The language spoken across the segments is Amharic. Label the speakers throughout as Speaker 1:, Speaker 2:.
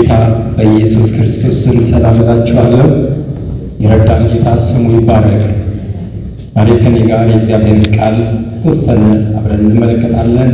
Speaker 1: በጌታ በኢየሱስ ክርስቶስ ስም ሰላም እላችኋለሁ። የረዳን ጌታ ስሙ ይባረክ። ዛሬ ከኔ ጋር የእግዚአብሔር ቃል የተወሰነ አብረን እንመለከታለን።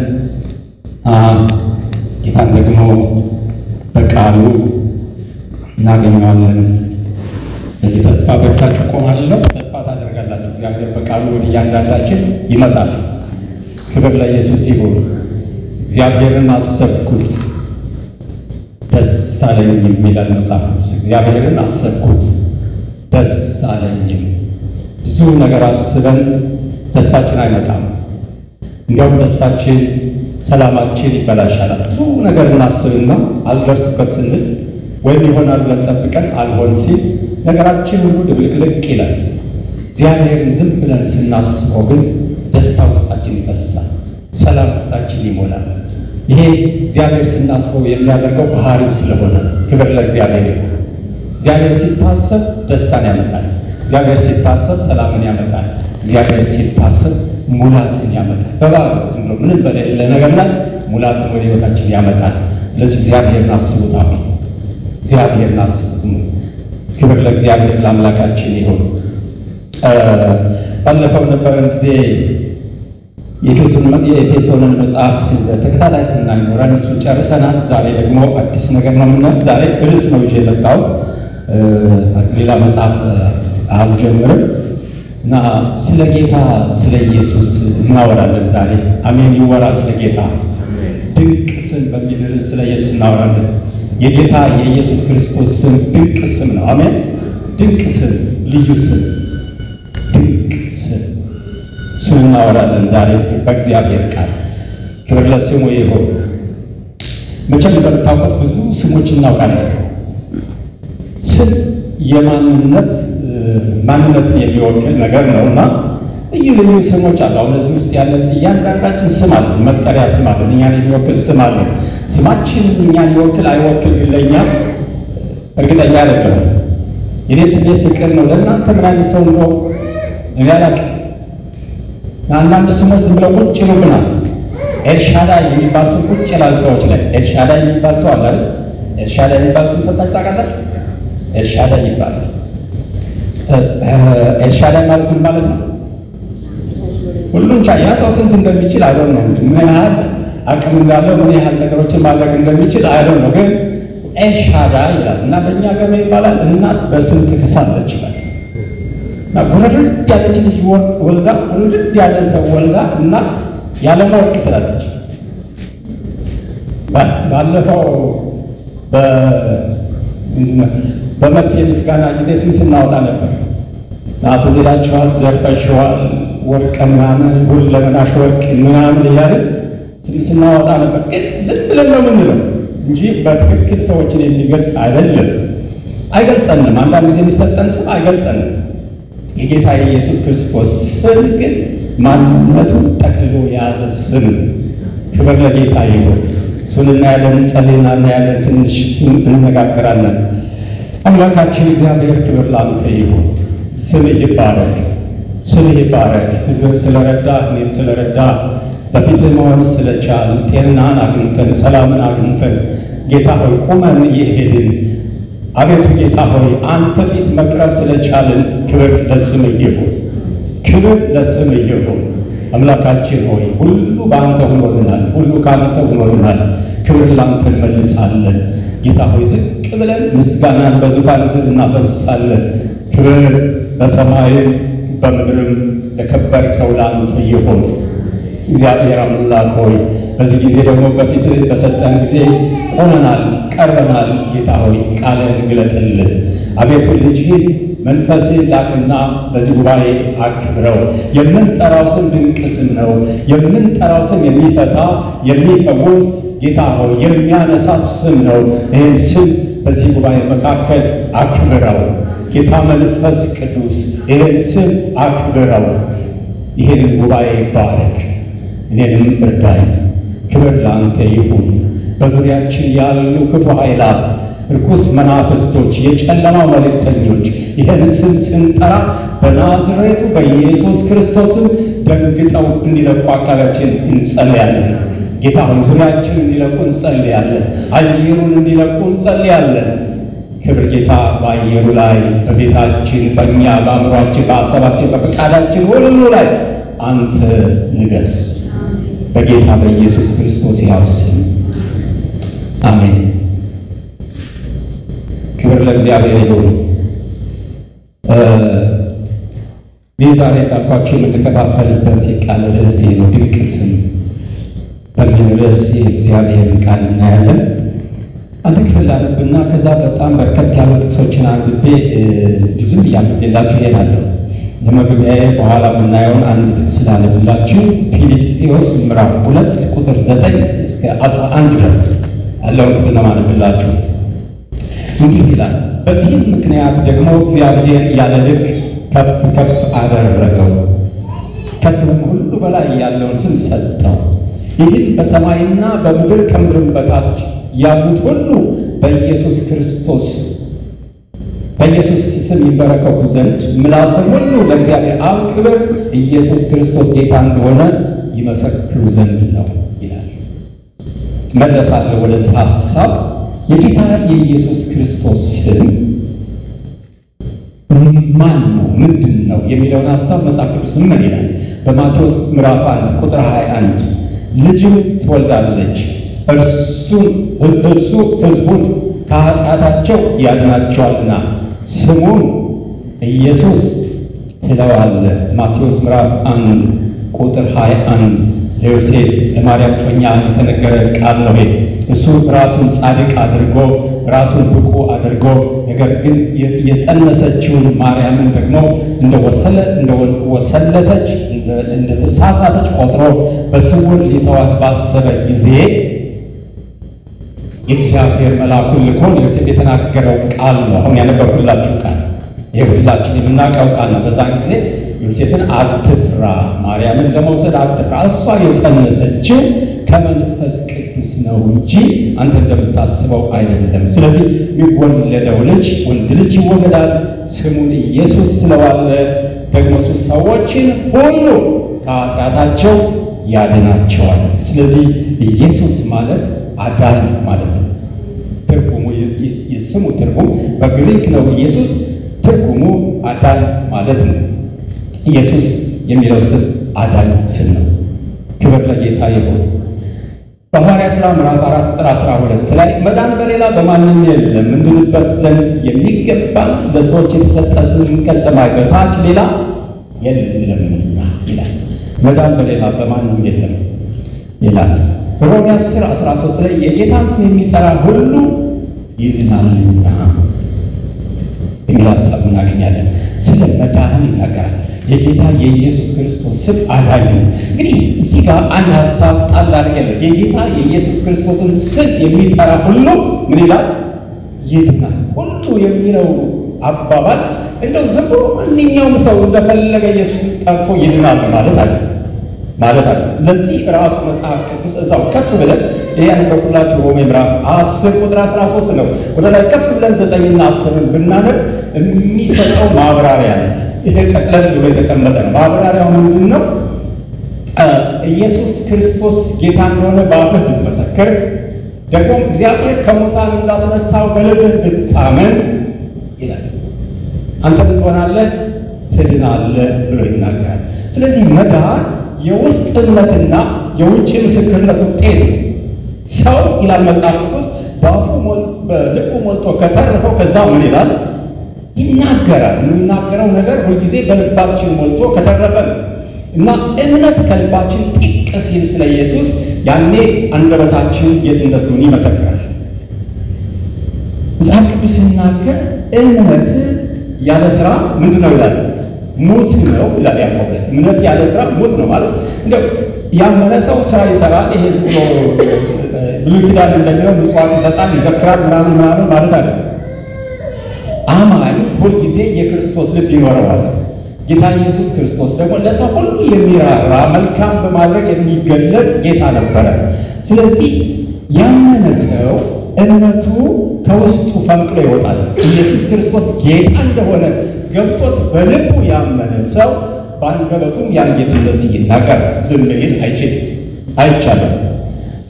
Speaker 1: ጌታን ደግሞ በቃሉ እናገኘዋለን። በዚህ ተስፋ በርታችሁ ቆማለሁ። ተስፋ ታደርጋላችሁ። እግዚአብሔር በቃሉ ወደ እያንዳንዳችን ይመጣል። ክብር ለኢየሱስ ይሁን። እግዚአብሔርን አሰብኩት ደስ አለኝም ይላል መጽሐፍ ቅዱስ። እግዚአብሔርን አሰብኩት ደስ አለኝም። ብዙ ነገር አስበን ደስታችን አይመጣም። እንዲያውም ደስታችን፣ ሰላማችን ይበላሻል። ብዙ ነገር እናስብና አልደርስበት ስንል ወይም ይሆናል ብለን ጠብቀን አልሆን ሲል ነገራችን ሁሉ ድብልቅልቅ ይላል። እግዚአብሔርን ዝም ብለን ስናስበው ግን ደስታ ውስጣችን ይፈሳል፣ ሰላም ውስጣችን ይሞላል። ይሄ እግዚአብሔር ስናስበው የሚያደርገው ባህሪው ስለሆነ ክብር ለእግዚአብሔር ይሁን። እግዚአብሔር ሲታሰብ ደስታን ያመጣል። እግዚአብሔር ሲታሰብ ሰላምን ያመጣል። እግዚአብሔር ሲታሰብ ሙላትን ያመጣል። በባዶ ዝም ብሎ ምንም በሌለ ነገር ላይ ሙላትን ወደ ሕይወታችን ያመጣል። ስለዚህ እግዚአብሔርን አስቡት። አሁን እግዚአብሔርን አስቡት። ዝም ክብር ለእግዚአብሔር ለአምላካችን ይሁን። ባለፈው ነበረን ጊዜ የኤፌሶንን መጽሐፍ ተከታታይ ስናይኖረን እሱ ጨርሰናል። ዛሬ ደግሞ አዲስ ነገር ነው የምናየው። ዛሬ ርዕስ ነው ይዤ የመጣሁት ሌላ መጽሐፍ አልጀምርም እና ስለ ጌታ ስለ ኢየሱስ እናወራለን ዛሬ። አሜን ይወራ ስለ ጌታ ድንቅ ስም በሚል ርዕስ ስለ ኢየሱስ እናወራለን። የጌታ የኢየሱስ ክርስቶስ ስም ድንቅ ስም ነው። አሜን ድንቅ ስም፣ ልዩ ስም፣ ድንቅ ስም እሱን እናወራለን ዛሬ በእግዚአብሔር ቃል። ክብር ለስሙ ይሁን። መቼም እንደምታውቁት ብዙ ስሞች እናውቃለን። ስም የማንነት ማንነትን የሚወክል ነገር ነው እና ልዩ ልዩ ስሞች አሉ። አሁን እዚህ ውስጥ ያለን እያንዳንዳችን ስም አለን፣ መጠሪያ ስም አለን፣ እኛን የሚወክል ስም አለን። ስማችን እኛን ይወክል አይወክል ለእኛ እርግጠኛ አይደለም። የኔ ስሜ ፍቅር ነው። ለእናንተ ምን አይነት ሰው ነው እኔ አላውቅም። አንዳንድ ስሞች ዝም ብለው ቁጭ ይሉብናል። ኤልሻዳይ የሚባል ስም ቁጭ ይላል ሰዎች ላይ። ኤልሻዳይ የሚባል ሰው አለ። ኤልሻዳይ የሚባል ስም ሰጣችሁ ታውቃላችሁ? ኤልሻዳይ ይባላል። ኤልሻዳይ ማለት ምን ማለት ነው? ሁሉን ቻይ። ያ ሰው ስንት እንደሚችል አይዶን ነው። ምን ያህል አቅም እንዳለው ምን ያህል ነገሮችን ማድረግ እንደሚችል አይዶን ነው። ግን ኤልሻዳይ ይላል እና በእኛ ገር ይባላል እናት በስም ትክሳለች ይላል እና ጉርድድ ያለች ልጅ ወልዳ ጉርድድ ያለ ሰው ወልዳ እናት ያለማወቅ ትላለች። ባለፈው በመልስ የምስጋና ጊዜ ስም ስናወጣ ነበር። ትዝ ይላችኋል። ዘርፈሽዋል፣ ወርቅ ምናምን፣ ሁለመናሽ ወርቅ ምናምን እያለን ስም ስናወጣ ነበር። ግን ዝም ብለን ነው የምንለው እንጂ በትክክል ሰዎችን የሚገልጽ አይደለም፣ አይገልጸንም። አንዳንድ ጊዜ የሚሰጠን ስም አይገልጸንም። የጌታ የኢየሱስ ክርስቶስ ስም ግን ማንነቱን ጠቅልሎ የያዘ ስም። ክብር ለጌታ ይሁን። እሱን እናያለን፣ እንጸልይና እናያለን። ትንሽ እሱን እንነጋገራለን። አምላካችን እግዚአብሔር ክብር ላንተ ይሁን። ስምህ ይባረክ፣ ስምህ ይባረክ። ሕዝብን ስለረዳ እኔን ስለረዳ በፊትህ መሆን ስለቻል ጤናን አግኝተን ሰላምን አግኝተን ጌታ ሆይ ቁመን እየሄድን አቤቱ ጌታ ሆይ አንተ ፊት መቅረብ ስለቻልን ክብር ለስምህ ይሁን፣ ክብር ለስምህ ይሁን። አምላካችን ሆይ ሁሉ በአንተ ሆኖልናል፣ ሁሉ ከአንተ ሆኖልናል። ክብር ላንተ እንመልሳለን። ጌታ ሆይ ዝቅ ብለን ምስጋናን በዙፋን ስር እናፈሳለን። ክብር በሰማይም በምድርም ለከበርከው ለአንተ ይሁን። እግዚአብሔር አምላክ ሆይ በዚህ ጊዜ ደግሞ በፊት በሰጠን ጊዜ ቆመናል፣ ቀርበናል። ጌታ ሆይ ቃልህን ግለጥልን። አቤቱ ልጅህን መንፈስህን ላክና በዚህ ጉባኤ አክብረው። የምንጠራው ስም ድንቅ ስም ነው። የምንጠራው ስም የሚፈታ የሚፈውስ ጌታ ሆይ የሚያነሳ ስም ነው። ይህን ስም በዚህ ጉባኤ መካከል አክብረው። ጌታ መንፈስ ቅዱስ ይህን ስም አክብረው። ይህን ጉባኤ ባረክ፣ እኔንም እርዳኝ። ክብር ለአንተ ይሁን። በዙሪያችን ያሉ ክፉ ኃይላት፣ ርኩስ መናፍስቶች፣ የጨለማው መልእክተኞች ይህን ስም ስንጠራ በናዝሬቱ በኢየሱስ ክርስቶስም ደንግጠው እንዲለቁ አካባቢያችን እንጸልያለን። ጌታ ሆይ ዙሪያችን እንዲለቁ እንጸልያለን። አየሩን እንዲለቁ እንጸልያለን። ክብር ጌታ በአየሩ ላይ በቤታችን፣ በእኛ፣ በአእምሯችን፣ በሀሳባችን፣ በፈቃዳችን ሁሉ ላይ አንተ ንገስ። በጌታ በኢየሱስ ክርስቶስ ያው ስም አሜን። ክብር ለእግዚአብሔር ይሁን። ይህ ዛሬ እንዳልኳቸው የምንከፋፈልበት የቃል ርዕሴ ነው፣ ድንቅ ስም በሚል ርዕስ የእግዚአብሔርን ቃል እናያለን። አንድ ክፍል ላነብና ከዛ በጣም በርከት ያሉ ጥቅሶችን አንብቤ ዝም እያንብቤላችሁ እሄዳለሁ። ለመግቢያዬ በኋላ የምናየውን አንድ ጥቅስ ላነብላችሁ። ፊልጵስዩስ ምዕራፍ ሁለት ቁጥር ዘጠኝ እስከ አስራ አንድ ድረስ ያለውን ክፍል ለማነብላችሁ እንዲህ ይላል። በዚህም ምክንያት ደግሞ እግዚአብሔር ያለ ልክ ከፍ ከፍ አደረገው፣ ከስምም ሁሉ በላይ ያለውን ስም ሰጠው። ይህም በሰማይና በምድር ከምድርም በታች ያሉት ሁሉ በኢየሱስ ክርስቶስ በኢየሱስ ስም ይንበረከኩ ዘንድ ምላስም ሁሉ ለእግዚአብሔር አብ ክብር ኢየሱስ ክርስቶስ ጌታ እንደሆነ ይመሰክሩ ዘንድ ነው ይላል። መለሳለሁ ወደዚህ ሀሳብ። የጌታ የኢየሱስ ክርስቶስ ስም ማን ነው? ምንድን ነው የሚለውን ሀሳብ መጽሐፍ ቅዱስ ምን ይላል? በማቴዎስ ምዕራፍ 1 ቁጥር 21 ልጅም ትወልዳለች እርሱን እርሱ ሕዝቡን ከኃጢአታቸው ያድናቸዋልና ስሙን ኢየሱስ ትለዋለህ። ማቴዎስ ምዕራፍ 1 ቁጥር 21 ለዮሴፍ ለማርያም ጮኛ የተነገረ ቃል ነው። እሱ ራሱን ጻድቅ አድርጎ ራሱን ብቁ አድርጎ ነገር ግን የጸነሰችውን ማርያምን ደግሞ እንደወሰለተች እንደተሳሳተች ቆጥሮ በስውር ሊተዋት ባሰበ ጊዜ የእግዚአብሔር መልአኩን ልኮ ለዮሴፍ የተናገረው ቃል ነው። አሁን ያነበርኩላችሁ ቃል ይህ ሁላችን የምናውቀው ቃል ነው። በዛን ጊዜ ዮሴፍን አትፍራ፣ ማርያምን ለመውሰድ አትፍራ፣ እሷ የጸነሰችው ከመንፈስ ቅዱስ ነው እንጂ አንተ እንደምታስበው አይደለም። ስለዚህ የሚወለደው ልጅ ወንድ ልጅ ይወለዳል፣ ስሙን ኢየሱስ ትለዋለህ። ደግሞ እሱ ሰዎችን ሁሉ ከኃጢአታቸው ያድናቸዋል። ስለዚህ ኢየሱስ ማለት አዳኝ ማለት ነው። ትርጉሙ የስሙ ትርጉም በግሪክ ነው። ኢየሱስ ትርጉሙ አዳኝ ማለት ነው። ኢየሱስ የሚለው ስም አዳኝ ስም ነው። ክብር ለጌታ ይሁን። በሐዋርያት ሥራ ምዕራፍ አራት ቁጥር አስራ ሁለት ላይ መዳን በሌላ በማንም የለም እንድንበት ዘንድ የሚገባን ለሰዎች የተሰጠ ስም ከሰማይ በታች ሌላ የለምና ይላል። መዳን በሌላ በማንም የለም ይላል። ሮሜ 10 13 ላይ የጌታን ስም የሚጠራ ሁሉ ይድናልና የሚል ሀሳብ እናገኛለን። ስለ መዳን ይናገራል። የጌታ የኢየሱስ ክርስቶስ ስም አዳኝ ነው። እንግዲህ እዚህ ጋር አንድ ሀሳብ ጣል አድርገለት የጌታ የኢየሱስ ክርስቶስን ስም የሚጠራ ሁሉ ምን ይላል? ይድናል። ሁሉ የሚለው አባባል እንደው ዝም ብሎ ማንኛውም ሰው እንደፈለገ ኢየሱስ ጠርቶ ይድናል ማለት አለ ማለት አለ። ለዚህ ራሱ መጽሐፍ ቅዱስ እዛው ከፍ ብለን ይህ ያነበብኩላችሁ ሮሜ ምዕራፍ አስር ቁጥር አስራ ሶስት ነው። ወደ ላይ ከፍ ብለን ዘጠኝና አስርን ብናነብ የሚሰጠው ማብራሪያ ነው። ይሄ ጠቅለል ብሎ የተቀመጠ ነው። ማብራሪያው ምንድን ነው? ኢየሱስ ክርስቶስ ጌታ እንደሆነ በአፍህ ብትመሰክር፣ ደግሞ እግዚአብሔር ከሙታን እንዳስነሳው በልብህ ብታመን ይላል አንተ ትሆናለህ፣ ትድናለህ ብሎ ይናገራል። ስለዚህ መዳን የውስጥ እምነትና የውጭ ምስክርነት ውጤት ነው። ሰው ይላል መጽሐፍ ቅዱስ በአፉ በልቡ ሞልቶ ከተረፈው ከዛ ምን ይላል ይናገራል። የምናገረው ነገር ሁልጊዜ በልባችን ሞልቶ ከተረፈ ነው እና እምነት ከልባችን ጢቅ ሲል ስለ ኢየሱስ ያኔ አንደበታችን ጌትነቱን ይመሰክራል። መጽሐፍ ቅዱስ ሲናገር እምነት ያለ ስራ ምንድን ነው ይላል? ሙት ነው ይላል ያዕቆብ ላይ። እምነት ያለ ስራ ሙት ነው ማለት እንደው ያመነ ሰው ስራ ይሰራል። ይሄ ዝም ብሎ ብሉይ ኪዳን እንደሚለው ምጽዋት ይሰጣል፣ ይዘክራል፣ ምናምን ምናምን ማለት አለ። አማኝ ሁልጊዜ የክርስቶስ ልብ ይኖረዋል። ጌታ ኢየሱስ ክርስቶስ ደግሞ ለሰው ሁሉ የሚራራ መልካም በማድረግ የሚገለጥ ጌታ ነበረ። ስለዚህ ያመነ ሰው እምነቱ ከውስጡ ፈንቅሎ ይወጣል። ኢየሱስ ክርስቶስ ጌታ እንደሆነ ገብቶት በልቡ ያመነ ሰው በአንደበቱም ያን ጌትነት ይናገር። ዝም ሊል አይችልም፣ አይቻልም።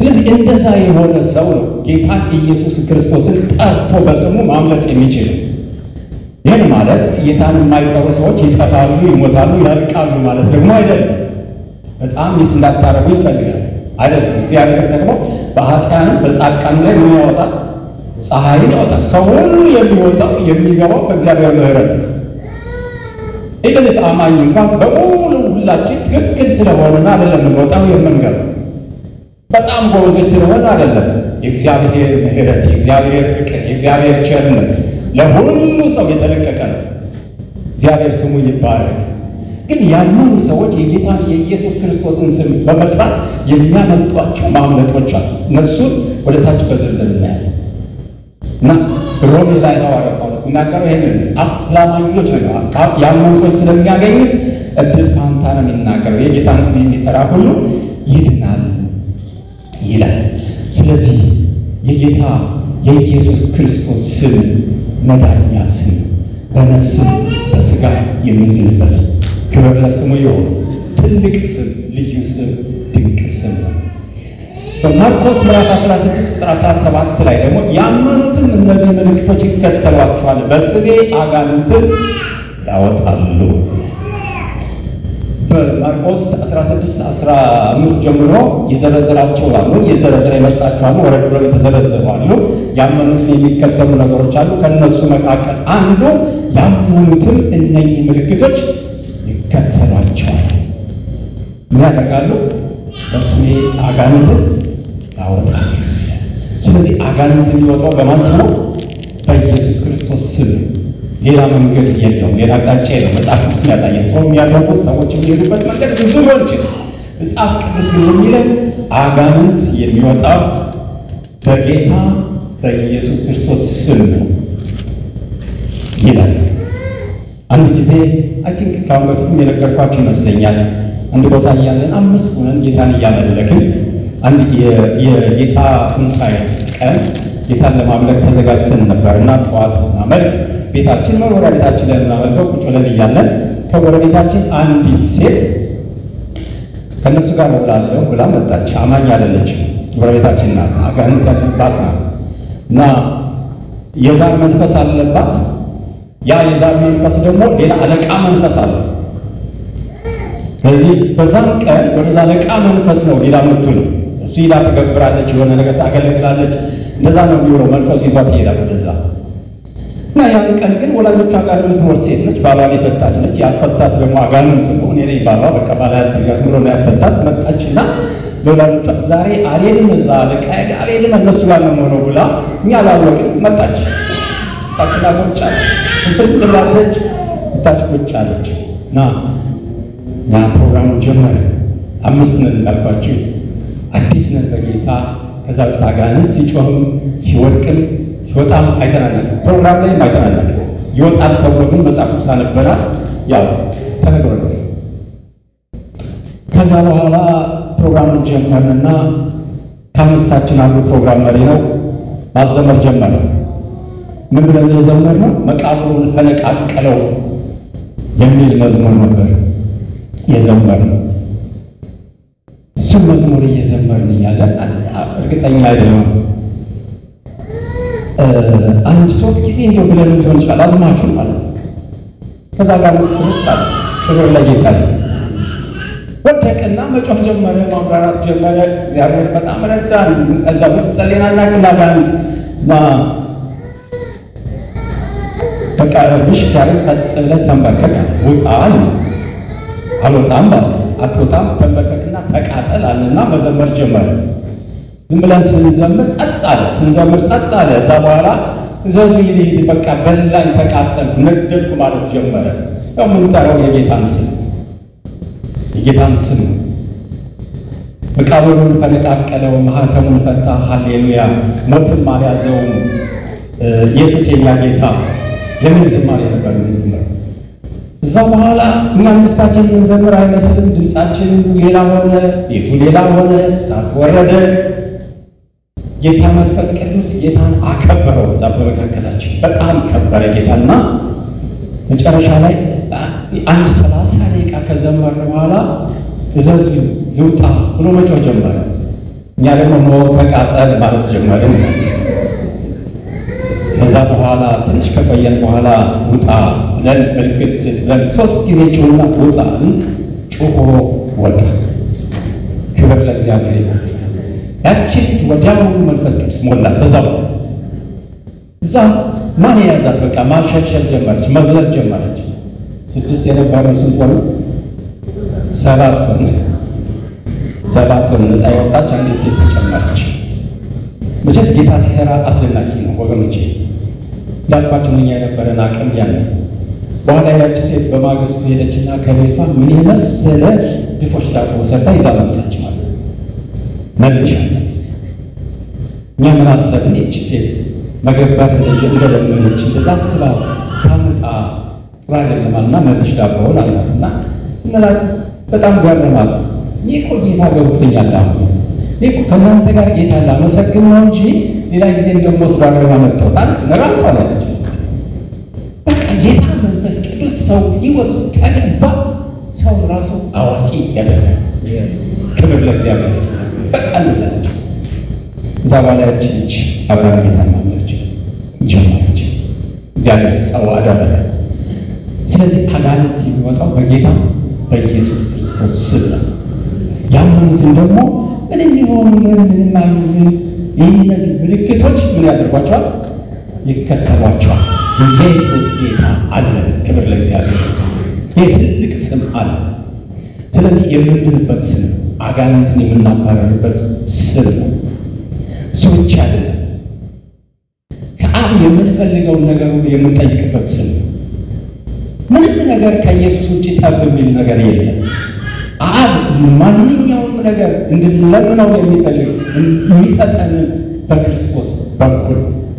Speaker 1: ስለዚህ እንደዛ የሆነ ሰው ነው ጌታን ኢየሱስ ክርስቶስን ጠርቶ በስሙ ማምለጥ የሚችል። ይህን ማለት ጌታን የማይጠሩ ሰዎች ይጠፋሉ፣ ይሞታሉ፣ ያልቃሉ ማለት ደግሞ አይደለም። በጣም ሚስ እንዳታረጉ ይፈልጋል አይደለም። እግዚአብሔር ደግሞ በኃጢአንም በጻድቃን ላይ ምን ያወጣል? ፀሐይን ያወጣል። ሰው ሁሉ የሚወጣው የሚገባው በእግዚአብሔር ምሕረት ነው። ኢቨን አማኝ እንኳን በሙሉ ሁላችን ትክክል ስለሆነና አይደለም የምንወጣው የምንገባው በጣም ጎበዞች ስለሆነ አይደለም። የእግዚአብሔር ምሕረት፣ የእግዚአብሔር ፍቅር፣ የእግዚአብሔር ቸርነት ለሁሉ ሰው የተለቀቀ ነው። እግዚአብሔር ስሙ ይባረክ። ግን ያመኑ ሰዎች የጌታን የኢየሱስ ክርስቶስን ስም በመጥራት የሚያመልጧቸው ማምለጦች አሉ። እነሱን ወደ ታች በዝርዝር እናያለን እና ሮሜ ላይ ሐዋርያው ጳውሎስ የሚናገረው ይህንን አስላማኞች ነው ያመኑ ሰዎች ስለሚያገኙት እድል ፋንታ ነው የሚናገረው። የጌታን ስም የሚጠራ ሁሉ ይድናል ይላል። ስለዚህ የጌታ የኢየሱስ ክርስቶስ ስም መዳኛ ስም በነፍስም በሥጋ የምንድንበት ክብር ለስሙ ይሁን። ትልቅ ስም፣ ልዩ ስም፣ ድንቅ ስም ነው። በማርቆስ ምዕራፍ 16 ቁጥር 17 ላይ ደግሞ ያመኑትም እነዚህ ምልክቶች ይከተሏቸዋል፣ በስሜ አጋንንትን ያወጣሉ። በማርቆስ 16 15 ጀምሮ የዘረዘራቸው አሉ፣ የዘረዘረ የመጣቸው አሉ፣ ወረድ ብለው የተዘረዘሩ አሉ። ያመኑትን የሚከተሉ ነገሮች አሉ። ከእነሱ መካከል አንዱ ያመኑትም እነኚህ ምልክቶች ይከተሏቸዋል። ምን ያደርጋሉ? በስሜ አጋንንትን ያወጣሉ። ስለዚህ አጋንንት የሚወጣው በማን ስም ነው? በኢየሱስ ክርስቶስ ስም። ሌላ መንገድ የለውም። ሌላ አቅጣጫ የለውም። መጽሐፍ ቅዱስ ያሳየን ሰው የሚያደርጉት ሰዎች የሚሄዱበት መንገድ ብዙ ሊሆን ይችላል። መጽሐፍ ቅዱስ ግን የሚለን አጋንንት የሚወጣው በጌታ በኢየሱስ ክርስቶስ ስም ነው ይላል። አንድ ጊዜ አይ ቲንክ ከአሁን በፊትም የነገርኳችሁ ይመስለኛል። አንድ ቦታ እያለን አምስት ሆነን ጌታን እያመለክን አንድ የጌታ ትንሣኤ ቀን ጌታን ለማምለክ ተዘጋጅተን ነበር እና ጠዋት መልክ ቤታችን መኖሪያ ቤታችን ላይ የምናመልከው ቁጭ ብለን እያለን ከጎረቤታችን አንዲት ሴት ከእነሱ ጋር እውላለሁ ብላ መጣች። አማኝ አይደለችም። ጎረቤታችን ናት። አጋንንት ያለባት ናት እና የዛር መንፈስ አለባት። ያ የዛር መንፈስ ደግሞ ሌላ አለቃ መንፈስ አለ። ስለዚህ በዛም ቀን ወደዛ አለቃ መንፈስ ነው ሌላ ምቱ ነው እሱ ሄዳ ትገብራለች፣ የሆነ ነገር ታገለግላለች። እንደዛ ነው የሚሆነው። መንፈሱ ይዟት ይሄዳል ወደዛ እና ያን ቀን ግን ወላጆቿ ጋር የምትኖር ሴት ነች። ባሏን የፈታች ነች። ያስፈታት ደግሞ አጋንንቱ ነው። እኔ ነኝ ባሏ። በቃ ባላ ያስፈልጋት ብሎ ነው ያስፈታት። መጣች እና ለወላጆቿ ዛሬ አልሄድም፣ እዛ አለቃ አልሄድም፣ እነሱ ጋር ነው የምሆነው ብላ እኛ አላወቅን። መጣች ታችና ቁጭ አለች። ስንፍል ብላለች። ታች ቁጭ አለች እና ያ ፕሮግራሙ ጀመረ። አምስት ነን እንዳልኳችሁ አዲስ ነን በጌታ ከዛ በፊት አጋንንት ሲጮህም ሲወድቅም ሲወጣም አይተናነቅም። ፕሮግራም ላይም አይተናነቅም። ይወጣል ተብሎ ግን መጽሐፍ ቅዱስ አነበናል። ያው ተነግሮናል። ከዛ በኋላ ፕሮግራሙን ጀመርንና ከአምስታችን አንዱ ፕሮግራም መሪ ነው ማዘመር ጀመረ። ምን ብለን የዘመርነው መቃብሩን ፈነቃቀለው የሚል መዝሙር ነበር የዘመርነው። እሱም መዝሙር እየዘመርን እያለን እርግጠኛ አይደለም አንድ ሶስት ጊዜ እንዲሁ ብለን ሊሆን ይችላል አዝማችሁ ማለት ነው። ከዛ ጋር ፍርስ አለ ክብር ለጌታ ወደቅና መጮህ ጀመረ፣ ማብራራት ጀመረ። እግዚአብሔር በጣም ረዳን። እዛ በፊት ጸሌናና ቅላጋንት እና በቃ እርብሽ ሲያደርግ ጸጥ ብለህ ተንበርከክ ውጣ አለ። አልወጣም ባለ አትወጣም ተንበርከክና ተቃጠል አለና መዘመር ጀመረ። ዝም ብለን ስንዘምር ጸጥ አለ። ስንዘምር ጸጥ አለ። እዛ በኋላ እዘዙ ይሄድ በቃ በላኝ፣ ተቃጠልኩ፣ ነደድኩ ማለት ጀመረ። ያው የምንጠራው የጌታን ስም የጌታን ስም መቃብሩን ፈነቃቀለው፣ ማህተሙን ፈታ። ሃሌሉያ! ሞትም አልያዘውም። ኢየሱስ የኛ ጌታ የምን ዝማሬ ነበር የምንዘምረው? እዛ በኋላ እኛ አምስታችን የምንዘምር አይመስልም። ድምፃችን ሌላ ሆነ፣ ቤቱ ሌላ ሆነ፣ እሳት ወረደ። ጌታ መንፈስ ቅዱስ ጌታን አከበረው። እዛ በመካከላችን በጣም ከበረ ጌታና መጨረሻ ላይ አንድ ሰላሳ ደቂቃ ከዘመርን በኋላ እዘዙ ልውጣ ብሎ መጮህ ጀመረ። እኛ ደግሞ ኖ ተቃጠል ማለት ጀመርን። ከዛ በኋላ ትንሽ ከቆየን በኋላ ውጣ ብለን ምልክት ስትለን ሶስት ጊዜ ጩና ውጣ ጩሆ ወጣ። ክብር ለእግዚአብሔር ይሁን። ያቺ ልጅ ወዲያውኑ መንፈስ ቅዱስ ሞላት። እዛው እዛ ማን የያዛት? በቃ ማሸብሸብ ጀመረች፣ መዝለል ጀመረች። ስድስት የነበረው ስንት ሆነ? ሰባት ሆነ። ሰባት ሆነ። ነፃ የወጣች አንዲት ሴት ተጨመረች። መቼስ ጌታ ሲሰራ አስደናቂ ነው ወገኖቼ። እንዳልኳቸው እኛ የነበረን አቅም ያን በኋላ ያቺ ሴት በማግስቱ ሄደችና ከቤቷ ምን የመሰለ ድፎች ዳቦ ሰርታ ይዛ መጣች ማለት ነው። መልሻለት እኛ ምን አሰብን? ይቺ ሴት መገባት እንደለመነች እንደዛ አስባ ታምጣ ጥሩ አይደለማልና መልሽ ዳቦውን አልናትና ስንላት በጣም ገረማት። እኔ እኮ ጌታ ገብቶኛል አሁን እኔ እኮ ከእናንተ ጋር ጌታ ላመሰግን ነው እንጂ ሌላ ጊዜ እንደምወስዱ አድርጋ መጣሁት አለች። ለራሷ አለች። በቃ ጌታ መንፈስ ቅዱስ ሰው ሕይወት ውስጥ ከገባ ሰው ራሱ አዋቂ ያደርጋል። ክብር ለእግዚአብሔር። በቃ እንደዛ ነች። እዛ በኋላ ያች ልጅ አብርሃም ጌታን ማመለች ጀመረች። እግዚአብሔር ሰው አደረጋት። ስለዚህ አጋንንት የሚወጣው በጌታ በኢየሱስ ክርስቶስ ስም ነው። ያመኑትን ደግሞ ምንም የሆኑ ምን ምንም አይሆንም። ይህ እነዚህ ምልክቶች ምን ያደርጓቸዋል? ይከተሏቸዋል። ኢየሱስ ጌታ አለ። ክብር ለእግዚአብሔር። ይህ ትልቅ ስም አለ። ስለዚህ የምንድንበት ስም አጋንንትን የምናባረርበት ስም ነው። እሱ ብቻ አይደለም። ከአብ የምንፈልገውን ነገር ሁሉ የምንጠይቅበት ስም ነው። ምንም ነገር ከኢየሱስ ውጭ ጠብ የሚል ነገር የለም። አብ ማንኛውም ነገር እንድንለምነው የሚፈልግ የሚሰጠንን በክርስቶስ በኩል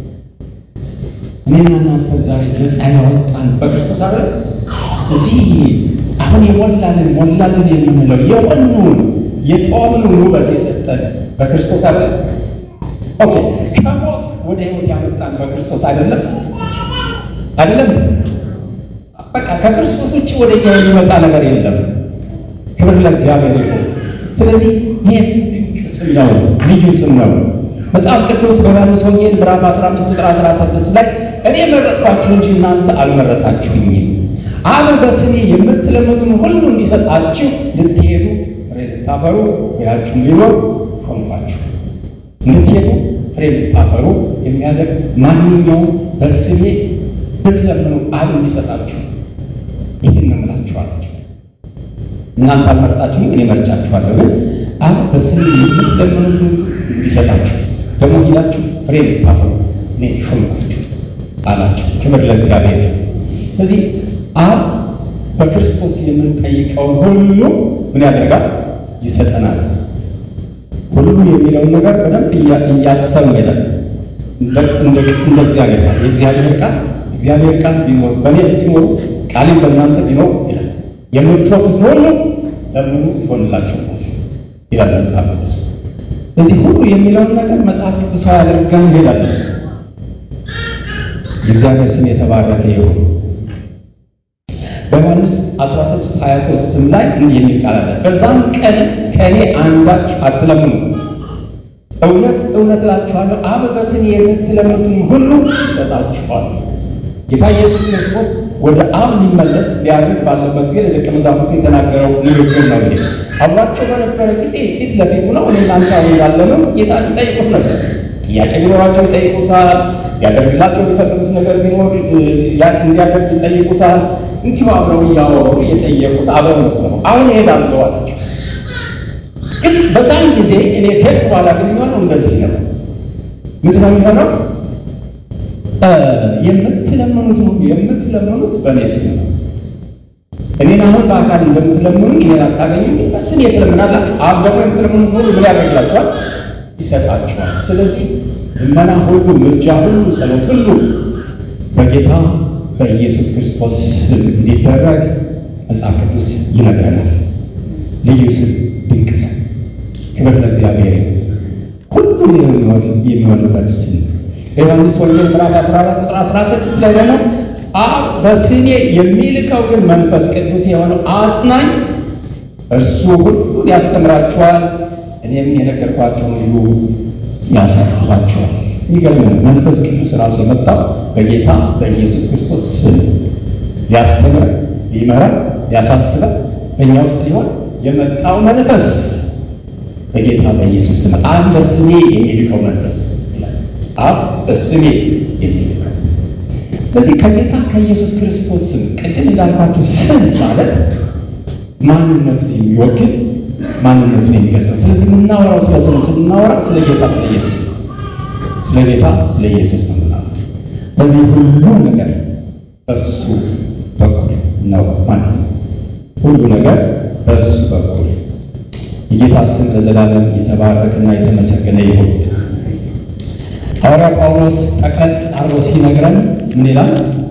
Speaker 1: እኔና እናንተ ዛሬ ነፃ ያወጣን በክርስቶስ አለ። እዚህ አሁን የሞላልን ሞላልን የምንለው የሆኑን የጦምኑን ውበት የሰጠን በክርስቶስ አለ። ኦኬ ከሞት ወደ ሕይወት ያመጣን በክርስቶስ አይደለም አይደለም። በቃ ከክርስቶስ ውጭ ወደ እኛ የሚመጣ ነገር የለም። ክብር ለእግዚአብሔር ይሁን። ስለዚህ ይህ ስም ድንቅ ስም ነው፣ ልዩ ስም ነው። መጽሐፍ ቅዱስ በዮሐንስ ወንጌል ምዕራፍ 15 ቁጥር 16 ላይ እኔ መረጥኳችሁ እንጂ እናንተ አልመረጣችሁኝም፣ አብ በስሜ የምትለምኑትን ሁሉ እንዲሰጣችሁ ልትሄዱ ፍሬ ልታፈሩ ፍሬያችሁም ሊኖር ሾምኳችሁ። እንድትሄዱ ፍሬ ልታፈሩ የሚያደርግ ማንኛውም በስሜ ብትለምኑ አብ እንዲሰጣችሁ ይህን ነው እምላችኋለሁ። እናንተ አልመረጣችሁም፣ እኔ መርጫችኋለሁ። ግን አብ በስሜ የምትለምኑትን እንዲሰጣችሁ ደግሞ ሂዳችሁ ፍሬ ልታፈሩ እኔ ሾምኳችሁ አላቸው። ክብር ለእግዚአብሔር። ስለዚህ አብ በክርስቶስ የምንጠይቀውን ሁሉ ምን ያደርጋል? ይሰጠናል። ሁሉ የሚለውን ነገር በደንብ እያሰሙ ሄዳል። እንደ እግዚአብሔር ቃል የእግዚአብሔር ቃል እግዚአብሔር ቃል ቢኖር በእኔ ብትኖሩ ቃሌም በእናንተ ቢኖር ይላል የምትወዱት ሁሉ ለምኑ ይሆንላችኋል ይላል መጽሐፍ ቅዱስ። እዚህ ሁሉ የሚለውን ነገር መጽሐፍ ቅዱሳዊ አድርገን እንሄዳለን። የእግዚአብሔር ስም የተባረከ ይሁን። በዮሐንስ 16 23 ላይ እንዲህ የሚል ቃል አለ። በዛም ቀን ከእኔ አንዳች አትለምኑ፣ እውነት እውነት እላችኋለሁ አብ በስሜ የምትለምኑትን ሁሉ ይሰጣችኋል። ጌታ ኢየሱስ ክርስቶስ ወደ አብ ሊመለስ ሊያድግ ባለበት ጊዜ ለደቀ መዛሙርቱ የተናገረው ንግግር ነው። ይሄ አብሯቸው በነበረ ጊዜ ፊት ለፊት ሆነው እኔ እናንተ አሁን ያለነው ጌታ ይጠይቁት ነበር። ጥያቄ ቢኖራቸው ይጠይቁታል። ያደርግላቸው የሚፈልጉት ነገር ቢኖር እንዲያደርግ ይጠይቁታል። እንዲሁ አብረው እያወሩ እየጠየቁት አብረው ነበሩ። አሁን እሄዳለሁ አላቸው። ግን በዛን ጊዜ እኔ ከሄድኩ በኋላ ግን የሚሆነው እንደዚህ ነው። ምንድን ነው የሚሆነው? የምትለምኑት ሁሉ የምትለምኑት በእኔ ስም ነው። እኔን አሁን በአካል እንደምትለምኑ እኔን አታገኙ፣ በስሜ ትለምናላችሁ። አብ ደግሞ የምትለምኑት ሁሉ ምን ያደርግላችኋል? ይሰጣችኋል። ስለዚህ ልመና ሁሉ፣ ምልጃ ሁሉ፣ ጸሎት ሁሉ በጌታ በኢየሱስ ክርስቶስ ስም እንዲደረግ መጽሐፍ ቅዱስ ይነግረናል። ልዩ ስም፣ ድንቅ ስም፣ ክብር ለእግዚአብሔር። ሁሉ የሚሆንበት ስም በዮሐንስ ወንጌል ምዕራፍ 14 ቁጥር 16 ላይ ደግሞ አብ በስሜ የሚልከው ግን መንፈስ ቅዱስ የሆነው አጽናኝ እርሱ ሁሉን ያስተምራችኋል፣ እኔም የነገርኳቸውን ሁሉ ያሳስባቸዋል። የሚገርም ነው። መንፈስ ቅዱስ ራሱ የመጣው በጌታ በኢየሱስ ክርስቶስ ስም ሊያስተምር፣ ሊመራ፣ ሊያሳስበ በእኛ ውስጥ ሊሆን የመጣው መንፈስ በጌታ በኢየሱስ ስም አብ በስሜ የሚልከው መንፈስ ይላል። አብ በስሜ የሚልከው በዚህ ከጌታ ከኢየሱስ ክርስቶስ ስም ቅድም እንዳልኳችሁ ስም ማለት ማንነቱን የሚወክል ማንነቱን የሚገልጽ ነው። ስለዚህ የምናወራው ስለ ስም ስናወራ ስለ ጌታ ስለ ኢየሱስ ነው። ስለ ጌታ ስለ ኢየሱስ ነው የምናወራው። በዚህ ሁሉ ነገር በሱ በኩል ነው ማለት ነው። ሁሉ ነገር በእሱ በኩል የጌታ ስም ለዘላለም የተባረከና የተመሰገነ ይሁን። ሐዋርያ ጳውሎስ ጠቅለል አርጎ ሲነግረን ምን ይላል?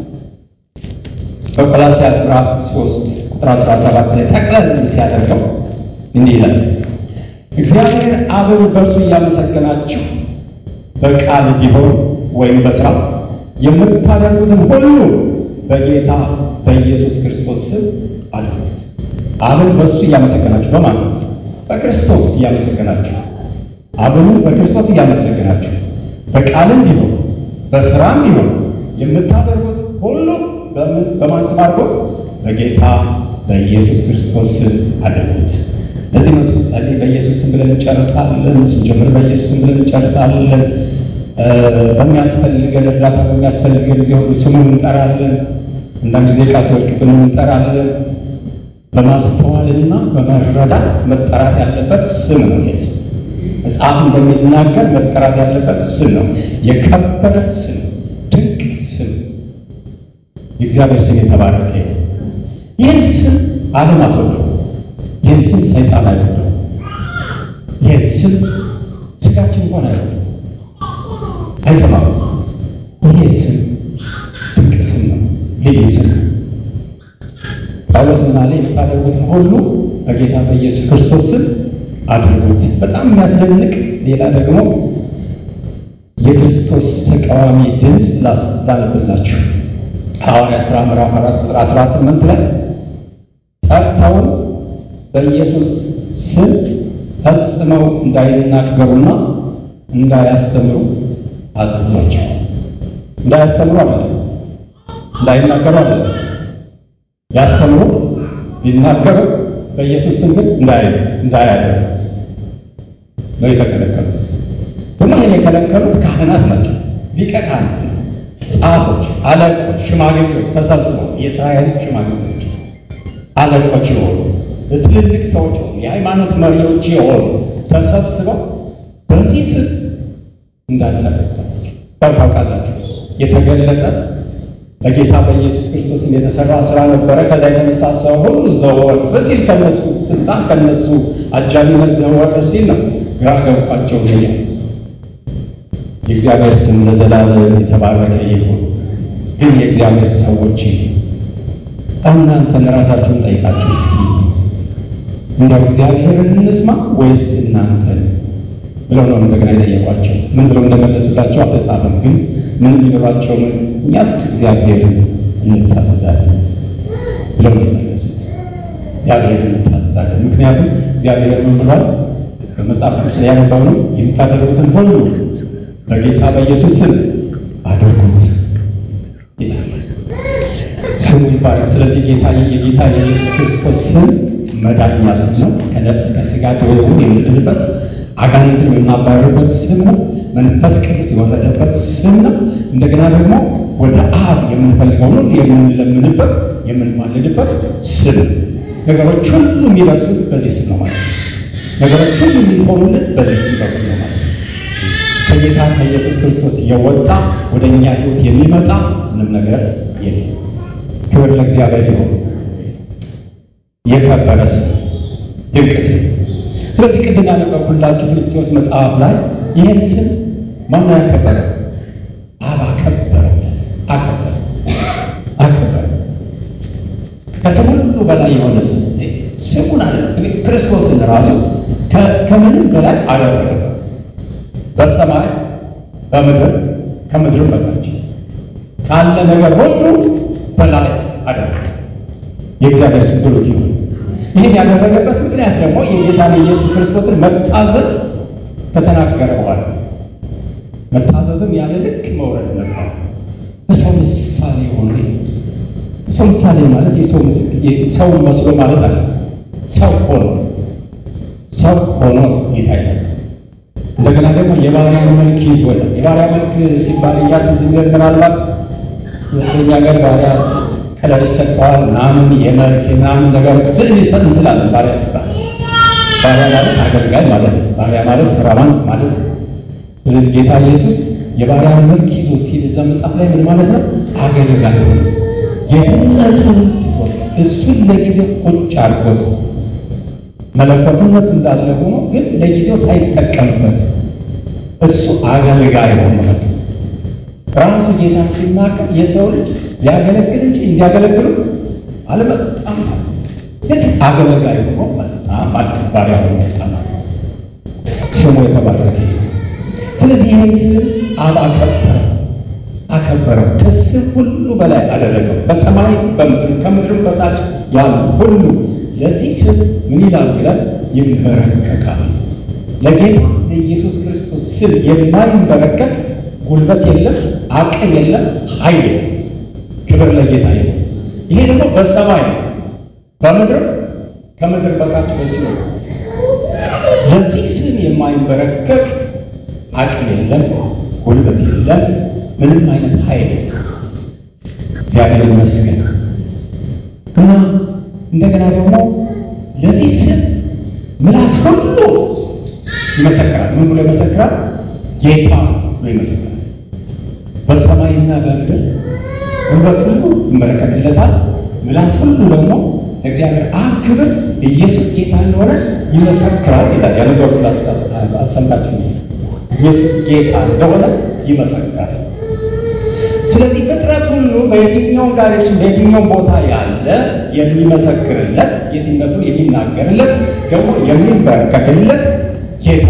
Speaker 1: በቆላስይስ ምዕራፍ 3 ቁጥር 17 ላይ ጠቅለል ሲያደርገው እንዲህ ይላል፣ እግዚአብሔር አብን በእርሱ እያመሰገናችሁ በቃል ቢሆን ወይም በሥራ የምታደርጉትን ሁሉ በጌታ በኢየሱስ ክርስቶስ ስም አድርጉት። አብን በእሱ እያመሰገናችሁ በማን በክርስቶስ እያመሰገናችሁ አብኑ በክርስቶስ እያመሰገናችሁ በቃልም ቢሆን በሥራም ቢሆን የምታደርጉት ሁሉ በምን በማን ስም አድርጉት? በጌታ በኢየሱስ ክርስቶስ ስም አድርጉት። ለዚህ ነው ስንጸልይ በኢየሱስ ስም ብለን እንጨርሳለን። ስንጀምር በኢየሱስ ስም ብለን እንጨርሳለን። በሚያስፈልገን እርዳታ በሚያስፈልገን ጊዜ ሁሉ ስሙን እንጠራለን። አንዳንድ ጊዜ ቃል ሲወድቅብን እንጠራለን። በማስተዋልና በመረዳት መጠራት ያለበት ስም ነው። ይህ ስም መጽሐፍ እንደሚናገር መጠራት ያለበት ስም ነው። የከበረ ስም፣ ድንቅ ስም፣ የእግዚአብሔር ስም የተባረከ ይሁን። ይህን ስም ዓለም አትወደው። ይህን ስም ሰይጣን አይወደው። ይህን ስም ስጋችን እንኳን አይወደው፣ አይጠማም። ይህ ስም ድንቅ ስም ነው። ልዩ ስም ነው። ጳውሎስ ምን አለ? የምታደርጉትን ሁሉ በጌታ በኢየሱስ ክርስቶስ ስም አድርጉት። በጣም የሚያስደንቅ ሌላ ደግሞ የክርስቶስ ተቃዋሚ ድምፅ ላነብላችሁ። ሐዋርያ ሥራ ምዕራፍ አራት ቁጥር 18 ላይ ጠርተው በኢየሱስ ስም ፈጽመው እንዳይናገሩና እንዳያስተምሩ አዘዟቸው። እንዳያስተምሩ አለ፣ እንዳይናገሩ አለ ያስተምሩ ቢናገሩ በኢየሱስ ስም ግን እንዳያደርጉት ነው የተከለከሉት። ደግሞ ይህን የከለከሉት ካህናት ናቸው። ሊቀ ካህናት ነው፣ ጸሐፎች፣ አለቆች፣ ሽማግሌዎች ተሰብስበው የእስራኤል ሽማግሌዎች አለቆች የሆኑ ትልልቅ ሰዎች የሆኑ የሃይማኖት መሪዎች የሆኑ ተሰብስበው በዚህ ስም እንዳታደርጓቸው ታውቃላችሁ የተገለጠ በጌታ በኢየሱስ ክርስቶስ የተሰራ ስራ ነበረ። ከዛ የተነሳ ሰው ሁሉ ዘወር በሲል ከነሱ ስልጣን ከነሱ አጃቢነት ዘወር ሲል ነው ግራ ገብቷቸው ነው። የእግዚአብሔር ስም ለዘላለም የተባረከ ይሁን። ግን የእግዚአብሔር ሰዎች እናንተን ራሳችሁን ጠይቃችሁ እስኪ እንደው እግዚአብሔርን እንስማ ወይስ እናንተን ብለው ነው እንደገና የጠየቋቸው። ምን ብለው እንደመለሱላቸው አልተጻፈም ግን ምን ሊኖራቸው ምን እኛስ እግዚአብሔርን እንታዘዛለን ብለው ነው የመለሱት። እግዚአብሔርን እንታዘዛለን። ምክንያቱም እግዚአብሔር ምን ብሏል? በመጽሐፍ ቅዱስ ላይ ያነበው ነው የምታደርጉትን ሁሉ በጌታ በኢየሱስ ስም አድርጉት ይላል። ስሙ ይባላል። ስለዚህ ጌታ የጌታ የኢየሱስ ክርስቶስ ስም መዳኛ ስም ነው። ከነፍስ ከስጋ ደዌውን የምንድንበት አጋንንትን የምናባረርበት ስም ነው። መንፈስ ቅዱስ የወረደበት ስም ነው። እንደገና ደግሞ ወደ አብ የምንፈልገው ነው የምንለምንበት የምንማልድበት ስም። ነገሮች ሁሉ የሚደርሱት በዚህ ስም ነው ማለት ነው። ነገሮች ሁሉ የሚሆኑልን በዚህ ስም በኩል ነው ማለት ነው። ከጌታ ከኢየሱስ ክርስቶስ የወጣ ወደ እኛ ሕይወት የሚመጣ ምንም ነገር የለም። ክብር ለእግዚአብሔር ይሁን። የከበረ ስም፣ ድንቅ ስም። ስለዚህ ቅድም ያነበብኩላችሁ ፊልጵስዩስ መጽሐፍ ላይ ይህን ስም ማነው ያከበረ? አብ አከበረ፣ አከበረ፣ አከበረ። ከስም ሁሉ በላይ የሆነ ስም ስሙን አለ ክርስቶስን ራሱ ከምንም በላይ አደረገ። በሰማይ በምድር ከምድርም በታች ካለ ነገር ሁሉ በላይ አደረገ። የእግዚአብሔር ስም ብሩክ ይሁን። ይህን ያደረገበት ምክንያት ደግሞ የጌታን የኢየሱስ ክርስቶስን መታዘዝ ከተናገረ በኋላ መታዘዝም ያለ ልክ መውረድ ነበር። በሰው ምሳሌ ሆነ። ሰው ምሳሌ ማለት ሰው መስሎ ማለት አለ። ሰው ሆኖ ሰው ሆኖ ጌታ ይመጣ። እንደገና ደግሞ የባሪያ መልክ ይዞ የባሪያ መልክ ሲባል እኛ ትዝ የሚለን ምናልባት የኛ ሀገር ባሪያ ከለር ይሰጠዋል ምናምን የመልክ ምናምን ነገር ስል ሊሰጥ እንስላለን። ባሪያ ሲባል ባሪያ ማለት አገልጋይ ማለት ነው። ባሪያ ማለት ስራማን ማለት ነው። ስለዚህ ጌታ ኢየሱስ የባሪያ መልክ ይዞ ሲል እዛ መጽሐፍ ላይ ምን ማለት ነው? አገልጋይ ሆነ። ጌትነቱን ትቶት እሱን ለጊዜው ቁጭ አድርጎት መለኮትነቱ እንዳለ ሆኖ ግን ለጊዜው ሳይጠቀምበት እሱ አገልጋይ ሆኖ መጣ። ራሱ ጌታን ሲናገር የሰው ልጅ ሊያገለግል እንጂ እንዲያገለግሉት አልመጣም። የዚህ አገልጋይ ሆኖ መጣ ማለት ባሪያ ሆኖ መጣ ማለት ስሙ የተባረከ ስለዚህ ይህን ስም አብ አከበረ አከበረው ከስም ሁሉ በላይ አደረገው። በሰማይ በምድር ከምድር በታች ያሉ ሁሉ ለዚህ ስም ምን ይላሉ ይላል ይንበረከቃል። ለጌታ ለኢየሱስ ክርስቶስ ስም የማይንበረከክ ጉልበት የለም፣ አቅም የለም፣ ኃይል የለም። ክብር ለጌታ ይሁን። ይሄ ደግሞ በሰማይ ነው፣ በምድር ከምድር በታች በሲኦል ለዚህ ስም የማይንበረከክ አቅም የለም፣ ጉልበት የለም፣ ምንም አይነት ኃይል የለም። እግዚአብሔር ይመስገን እና እንደገና ደግሞ ለዚህ ስም ምላስ ሁሉ ይመሰክራል። ምን ብሎ ይመሰክራል? ጌታ ብሎ ይመሰክራል። በሰማይና በምድር ጉልበት ሁሉ ይመለከትለታል። ምላስ ሁሉ ደግሞ ለእግዚአብሔር አብ ክብር ኢየሱስ ጌታ እንደሆነ ይመሰክራል ይላል። ያነበብኩላችሁ አሰምታችሁ ኢየሱስ ጌታ እንደሆነ ይመሰክራል። ስለዚህ ፍጥረት ሁሉ በየትኛውም ዳይሬክሽን በየትኛውም ቦታ ያለ የሚመሰክርለት የትነቱን የሚናገርለት ደግሞ የሚንበረከክለት ጌታ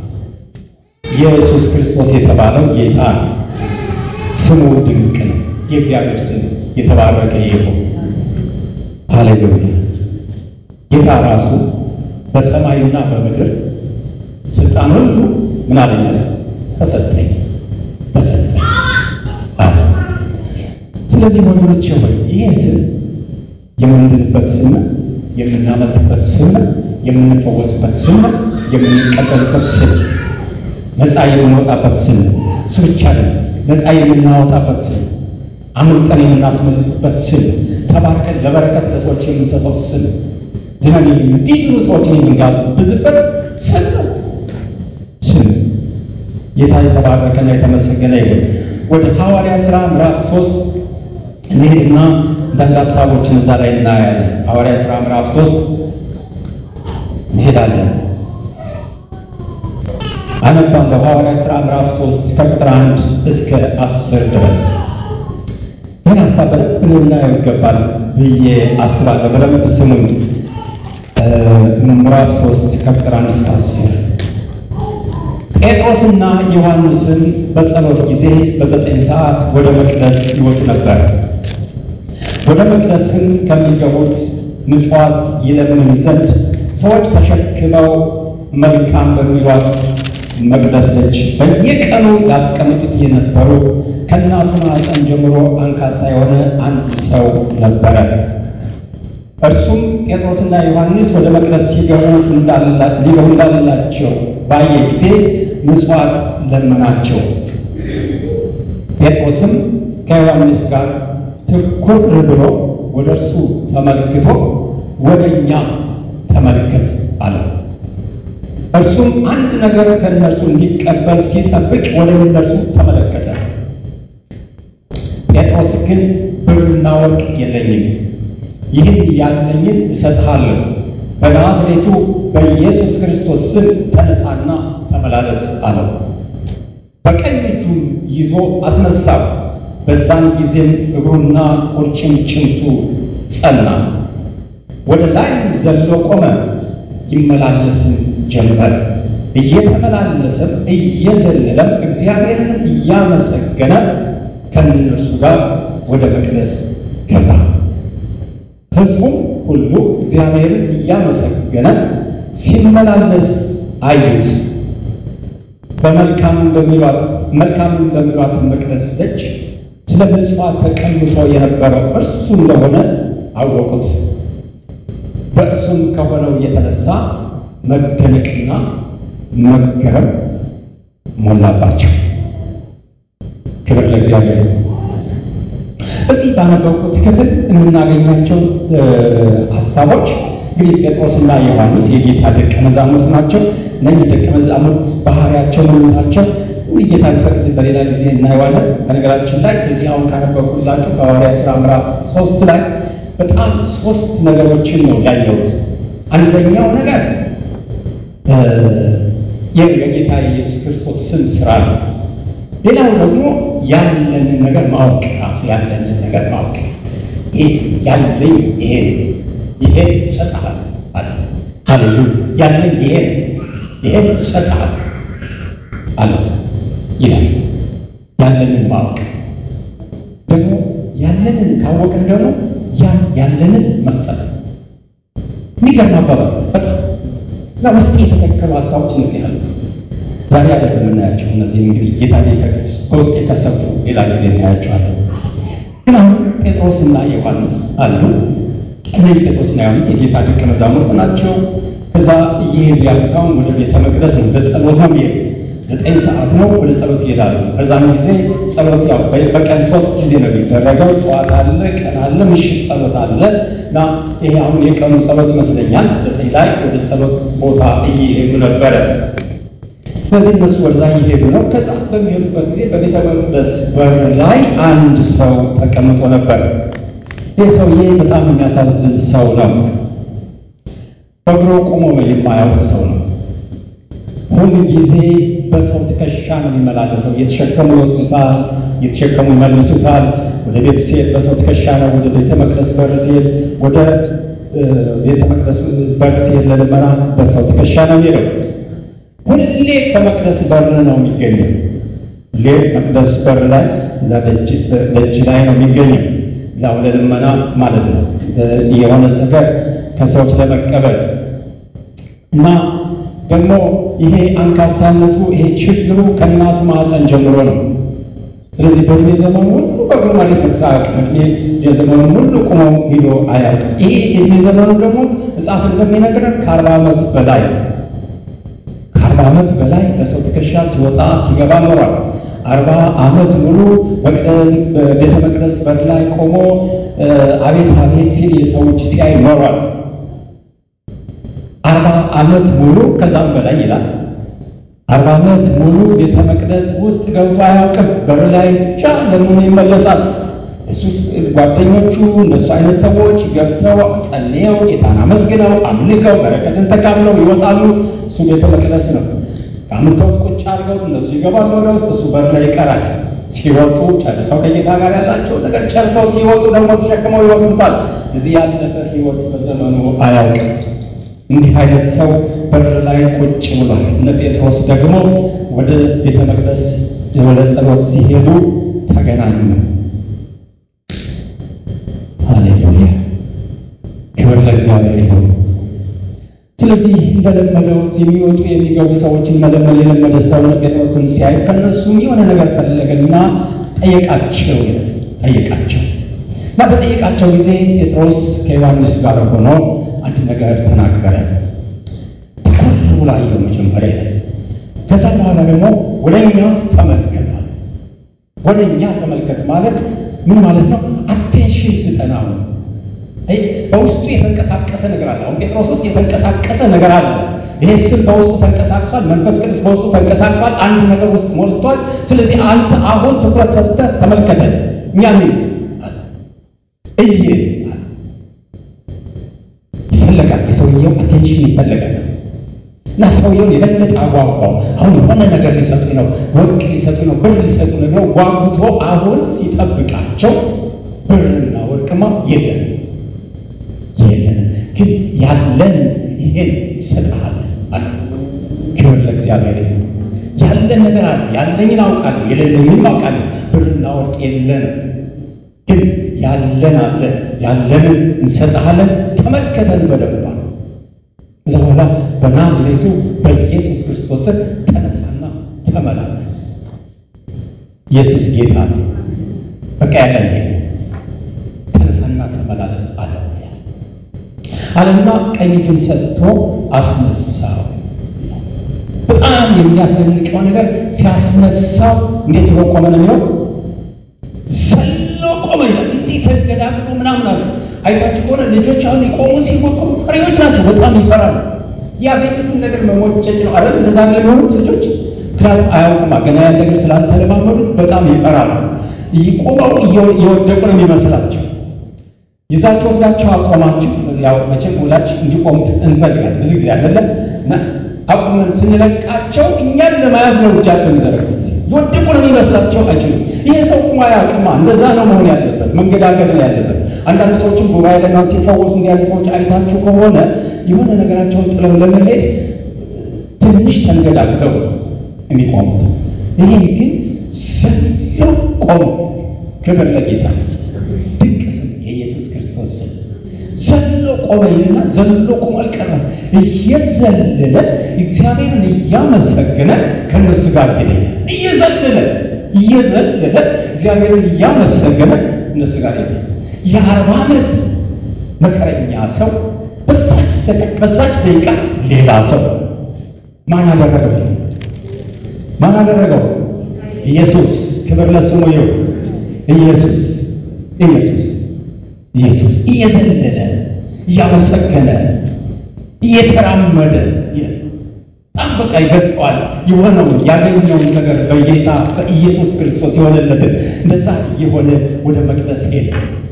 Speaker 1: ኢየሱስ ክርስቶስ የተባለው ጌታ ነው። ስሙ ድንቅ ነው። የእግዚአብሔር ስም የተባረከ ይሁን። ሃሌሉያ። ጌታ ራሱ በሰማይና በምድር ስልጣን ሁሉ ምን አለኝ ተሰጠኝ ተሰጠኝ አለ። ስለዚህ ወገኖቼ ሆይ ይህ ስም የምንድንበት ስም፣ የምናመልጥበት ስም፣ የምንፈወስበት ስም፣ የምንቀበልበት ስም፣ ነፃ የምንወጣበት ስም እሱ ብቻ ነው። ነፃ የምናወጣበት ስም፣ አምልጠን የምናስመልጥበት ስም፣ ተባርከን ለበረከት ለሰዎች የምንሰጠው ስም፣ ድነን እንዲድኑ ሰዎችን የምንጋብዝበት ስም ነው። ስም ጌታ የተባረከና የተመሰገነ ይሁን። ወደ ሐዋርያት ሥራ ምዕራፍ ሶስት እንሄድና አንዳንድ ሀሳቦችን እዛ ላይ እናያለን። ሐዋርያት ሥራ ምዕራፍ ሶስት እንሄዳለን። አነባለሁ። ሐዋርያት ሥራ ምዕራፍ ሶስት ከቁጥር አንድ እስከ አስር ድረስ ይህን ሀሳብ በደንብ ልናየው ይገባል ብዬ አስባለሁ። በደንብ ስሙኝ። ምዕራፍ ሶስት ከቁጥር አንድ እስከ አስር ጴጥሮስና ዮሐንስን በጸሎት ጊዜ በዘጠኝ ሰዓት ወደ መቅደስ ይወጡ ነበር። ወደ መቅደስም ከሚገቡት ምጽዋት ይለምን ዘንድ ሰዎች ተሸክመው መልካም በሚሏት መቅደስ ደጅ በየቀኑ ያስቀምጡት የነበሩ ከእናቱ ማኅፀን ጀምሮ አንካሳ የሆነ አንድ ሰው ነበረ። እርሱም ጴጥሮስና ዮሐንስ ወደ መቅደስ ሲገቡ ሊገቡ እንዳላቸው ባየ ጊዜ ምጽዋት ለመናቸው። ጴጥሮስም ከዮሐንስ ጋር ትኩር ብሎ ወደ እርሱ ተመልክቶ ወደ እኛ ተመልከት አለ። እርሱም አንድ ነገር ከእነርሱ እንዲቀበል ሲጠብቅ ወደ እነርሱ ተመለከተ። ጴጥሮስ ግን ብርና ወርቅ የለኝም፣ ይህን ያለኝን እሰጥሃለሁ በናዝሬቱ በኢየሱስ ክርስቶስ ስም ተነሳና ተመላለስ አለው። በቀኝ እጁም ይዞ አስነሳው። በዛን ጊዜም እግሩና ቁርጭምጭምቱ ጸና፣ ወደ ላይም ዘሎ ቆመ፣ ይመላለስም ጀመር። እየተመላለሰም እየዘለለም እግዚአብሔርንም እያመሰገነ ከእነርሱ ጋር ወደ መቅደስ ገባ። ሕዝቡም ሁሉ እግዚአብሔርን እያመሰገነ ሲመላለስ አዩት። በመልካም በሚሏት መልካም በሚሏት መቅደስ ደጅ ስለ ምጽዋት ተቀምጦ የነበረው እርሱ እንደሆነ አወቁት። በእርሱም ከሆነው የተነሳ መደነቅና መገረም ሞላባቸው። ክብር ለእግዚአብሔር። እዚህ ባነበብኩት ክፍል የምናገኛቸው ሀሳቦች እንግዲህ ጴጥሮስና ዮሐንስ የጌታ ደቀ መዛሙርት ናቸው። እነዚህ ደቀ መዛሙርት ባህሪያቸው ምንታቸው ጌታ ሊፈቅድ በሌላ ጊዜ እናየዋለን። በነገራችን ላይ እዚህ አሁን ካነበብኩላችሁ ከሐዋርያት ሥራ ምዕራፍ ሶስት ላይ በጣም ሶስት ነገሮችን ነው ያየሁት። አንደኛው ነገር የጌታ የኢየሱስ ክርስቶስ ስም ስራ ነው። ሌላው ደግሞ ያለንን ነገር ማወቅ ራሱ ያለንን ነገር ማወቅ ያለኝ ይሄ ይሄ እሰጥሃለሁ አለ። ሃሌሉያ ያለኝ ይሄ ይሄ እሰጥሃለሁ አለ ይላል። ያለንን ማወቅ ደግሞ ያለንን ካወቅን ደግሞ ያን ያለንን መስጠት የሚገርም አባባል በጣም እና ውስጥ የተተከሉ ሀሳቦች እነዚህ አሉ። ዛሬ አይደለም የምናያቸው እነዚህ እንግዲህ ጌታ ቢፈቅድ በውስጥ የተሰፉ ሌላ ጊዜ እናያቸዋለን። ግን አሁን ጴጥሮስና ዮሐንስ አሉ። እነዚህ ጴጥሮስና ዮሐንስ የጌታ ደቀ መዛሙርት ናቸው። ከዛ እየሄዱ ያሉታውን ወደ ቤተ መቅደስ ነው፣ በጸሎት ነው የሚሄዱት። ዘጠኝ ሰዓት ነው ወደ ጸሎት ይሄዳሉ። በዛም ጊዜ ጸሎት ያው በቀን ሶስት ጊዜ ነው የሚደረገው። ጠዋት አለ፣ ቀን አለ፣ ምሽት ጸሎት አለ እና ይሄ አሁን የቀኑ ጸሎት ይመስለኛል። ዘጠኝ ላይ ወደ ጸሎት ቦታ እየሄዱ ነበረ። ስለዚህ እነሱ ወደዛ እየሄዱ ነው። ከዛ በሚሄዱበት ጊዜ በቤተ መቅደስ በር ላይ አንድ ሰው ተቀምጦ ነበር። ይህ ሰውዬ በጣም የሚያሳዝን ሰው ነው። በእግሮ ቆሞ የማያውቅ ሰው ነው። ሁል ጊዜ በሰው ትከሻ ነው የሚመላለሰው። እየተሸከሙ ይወስዱታል፣ እየተሸከሙ ይመልሱታል። ወደ ቤቱ ሲሄድ በሰው ትከሻ ነው። ወደ ቤተ መቅደስ በር ሲሄድ ወደ ቤተ መቅደስ በር ሲሄድ ለልመና በሰው ትከሻ ነው የሚሄደው። ሁሌ ከመቅደስ በር ነው የሚገኘው። ሁሌ መቅደስ በር ላይ እዛ ደጅ ላይ ነው የሚገኘው። ያው ለልመና ማለት ነው የሆነ ነገር ከሰዎች ለመቀበል እና ደግሞ ይሄ አንካሳነቱ ይሄ ችግሩ ከእናቱ ማዕፀን ጀምሮ ነው። ስለዚህ በእድሜ ዘመኑ ሁሉ በእግሩ መሬት መታወቅ እድሜ የዘመኑ ሁሉ ቁሞ ሂዶ አያውቅም። ይሄ እድሜ ዘመኑ ደግሞ መጽሐፍ እንደሚነግረን ከአርባ ዓመት በላይ ከአርባ ዓመት በላይ በሰው ትከሻ ሲወጣ ሲገባ ኖሯል። አርባ ዓመት ሙሉ በቤተ መቅደስ በር ላይ ቆሞ አቤት አቤት ሲል የሰዎች ሲያይ ኖሯል። አርባ ዓመት ሙሉ ከዛም በላይ ይላል። አርባ ዓመት ሙሉ ቤተ መቅደስ ውስጥ ገብቶ አያውቅም። በር ላይ ብቻ ለምን ይመለሳል? እሱስ ጓደኞቹ እነሱ አይነት ሰዎች ገብተው ጸልየው ጌታን አመስግነው አምልከው በረከትን ተካምለው ይወጣሉ። እሱ ቤተ መቅደስ ነው። አምተውት ቁጭ አድርገውት እነሱ ይገባሉ ወደ ውስጥ፣ እሱ በር ላይ ይቀራል። ሲወጡ ጨርሰው ከጌታ ጋር ያላቸው ነገር ጨርሰው ሲወጡ ደግሞ ተሸክመው ይወስዱታል። እዚህ ያለፈ ሕይወት በዘመኑ አያውቅም። እንዲህ አይነት ሰው በር ላይ ቁጭ ብሏል። እነ ጴጥሮስ ደግሞ ወደ ቤተ መቅደስ ወደ ጸሎት ሲሄዱ ተገናኙ። ሃሌሉያ! ክብር ለእግዚአብሔር ይሁን። ስለዚህ እንደለመደው የሚወጡ የሚገቡ ሰዎችን መለመን የለመደ ሰው ጴጥሮስን ሲያይ ከነሱም የሆነ ነገር ፈለገና ጠየቃቸው ጠየቃቸው እና በጠየቃቸው ጊዜ ጴጥሮስ ከዮሐንስ ጋር ሆኖ አንድ ነገር ተናገረ። ትኩር ብሎ አየው መጀመሪያ። ከዛ በኋላ ደግሞ ወደ እኛ ተመልከተ። ወደ እኛ ተመልከት ማለት ምን ማለት ነው? አቴንሽን ስጠና ነው። በውስጡ የተንቀሳቀሰ ነገር አለ። አሁን ጴጥሮስ ውስጥ የተንቀሳቀሰ ነገር አለ። ይሄ ስም በውስጡ ተንቀሳቅሷል። መንፈስ ቅዱስ በውስጡ ተንቀሳቅሷል። አንድ ነገር ውስጥ ሞልቷል። ስለዚህ አንተ አሁን ትኩረት ሰጥተህ ተመልከተን። እኛ ምን እየ ይፈለጋል። የሰውየው አቴንሽን ይፈለጋል እና ሰውየውን የበለጠ አጓጓው። አሁን የሆነ ነገር ሊሰጡኝ ነው፣ ወርቅ ሊሰጡኝ ነው፣ ብር ሊሰጡኝ ነው። ጓጉቶ አሁን ሲጠብቃቸው ብርና ወርቅማ የለን የለን፣ ግን ያለን ይሄን ይሰጥሃል አለ። ክብር ለእግዚአብሔር። ያለን ነገር አለ። ያለኝን አውቃለሁ፣ የሌለኝን አውቃለሁ። ብርና ወርቅ የለንም፣ ግን ያለን አለ ያለንን እንሰጥሃለን፣ ተመልከተን በደንብ አለ። ከዛ በኋላ በናዝሬቱ በኢየሱስ ክርስቶስ ስም ተነሳና ተመላለስ። ኢየሱስ ጌታ ነው። በቃ ያለን ይሄ ተነሳና ተመላለስ አለ አለና ቀኝ እጁን ሰጥቶ አስነሳው። በጣም የሚያስደንቀው ነገር ሲያስነሳው እንዴት ብሎ ቆመ ነው የሚለው ዘሎ ቆመ ይላል። እንዲህ ተገዳግዶ ምናምን አለ። አይታችሁ ከሆነ ልጆች አሁን ሊቆሙ ሲሞክሩ ፈሪዎች ናቸው። በጣም ይፈራሉ። ያገኙትን ነገር መሞጨጭ ነው አይደል? እንደዛ የሚሆኑት ልጆች ምክንያቱም አያውቁማ ገና ያን ነገር ስላልተለማመዱ በጣም ይፈራሉ። ቆመው እየወደቁ ነው የሚመስላቸው። ይዛችሁ ወስዳችሁ አቆማችሁ። ያው መቼም ሁላችሁ እንዲቆሙ እንፈልጋለን ብዙ ጊዜ አይደለም እና አቁመን ስንለቃቸው እኛን ለመያዝ ነው እጃቸው የሚዘረጉት። የወደቁ ነው የሚመስላቸው አይችሉም። ይሄ ሰው ቁማ ያቅማ እንደዛ ነው መሆን ያለበት፣ መንገዳገድ ነው ያለበት። አንዳንድ ሰዎችም ጉባኤ ለማ ሲፈወሱ እንዲ ያለ ሰዎች አይታችሁ ከሆነ የሆነ ነገራቸውን ጥለው ለመሄድ ትንሽ ተንገዳግደው የሚቆሙት። ይሄ ግን ዘሎ ቆሙ። ክብር ለጌታ ድንቅ ስም የኢየሱስ ክርስቶስ ስም ዘሎ ቆመ ይልና ዘሎ ቆሞ አልቀረም። እየዘለለ እግዚአብሔርን እያመሰገነ ከእነሱ ጋር ሄደ። እየዘለለ እየዘለለ እግዚአብሔርን እያመሰገነ እነሱ ጋር ሄደ። የአርባ ዓመት መከረኛ ሰው በዛች ሰቀቅ በዛች ደቂቃ ሌላ ሰው ማን አደረገው? ማን አደረገው? ኢየሱስ። ክብር ለስሙ ይሁን። ኢየሱስ ኢየሱስ ኢየሱስ እየዘለለ እያመሰገነ እየተራመደ በጣም በቃ ይገልጠዋል። የሆነውን ያገኘውን ነገር በጌታ በኢየሱስ ክርስቶስ የሆነለትን እንደዛ የሆነ ወደ መቅደስ ሄደ፣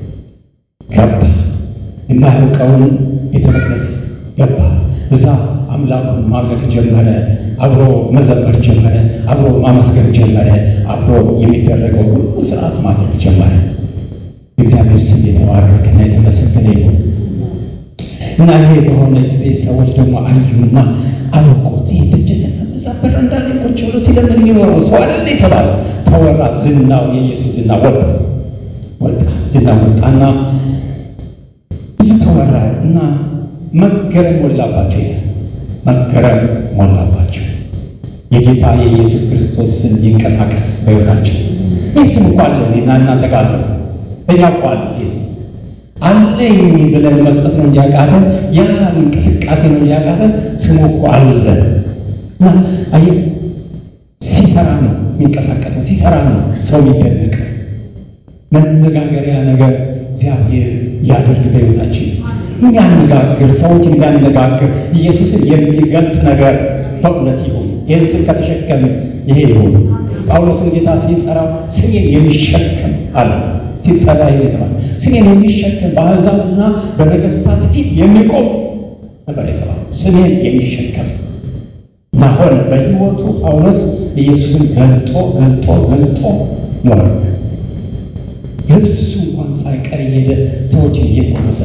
Speaker 1: ገባ። የማያውቀውን ቤተ መቅደስ ገባ። እዛ አምላኩን ማምለክ ጀመረ። አብሮ መዘመር ጀመረ። አብሮ ማመስገን ጀመረ። አብሮ የሚደረገው ሁሉ ስርዓት ማድረግ ጀመረ። እግዚአብሔር ስም የተባረከና የተመሰገነ ይሁን እና ይሄ በሆነ ጊዜ ሰዎች ደግሞ አዩና አወቁት። ይህ ደጅ እዛ በረንዳ ላይ ቁጭ ብሎ ሲለምን የሚኖረው ሰው አይደለ የተባለ ተወራ። ዝናው የኢየሱስ ዝና ወጣ ወጣ ዝና ወጣና ብዙ ተወራ እና መገረም ሞላባቸው ይላል። መገረም ሞላባቸው። የጌታ የኢየሱስ ክርስቶስ ስም ይንቀሳቀስ በሕይወታችን። ይህ ስም እኮ አለ እኔና እናንተ ጋር አለ እኛ እኮ አለ ይህ አለኝ ብለን መስጠት ነው እንዲያቃተን፣ ያ እንቅስቃሴ ነው እንዲያቃተን። ስሙ እኮ አለ እና አየህ፣ ሲሰራ ነው የሚንቀሳቀሰው፣ ሲሰራ ነው ሰው የሚደነቅ መነጋገሪያ ነገር እግዚአብሔር ያደርግ በሕይወታችን የሚያነጋግር ሰዎች የሚያነጋግር ኢየሱስን የሚገልጥ ነገር በእውነት ይሁን። ይህን ስም ከተሸከም ይሄ ይሁን። ጳውሎስን ጌታ ሲጠራው ስሜን የሚሸከም አለ ሲጠራ ይሄ የተባለ ስሜን የሚሸከም በአሕዛብና በነገሥታት ፊት የሚቆም ነበር የተባለ ስሜን የሚሸከም እና ሆነ። በሕይወቱ ጳውሎስ ኢየሱስን ገልጦ ገልጦ ገልጦ ኖረ። ልብሱ እንኳን ሳይቀር እየሄደ ሰዎችን እየፈወሰ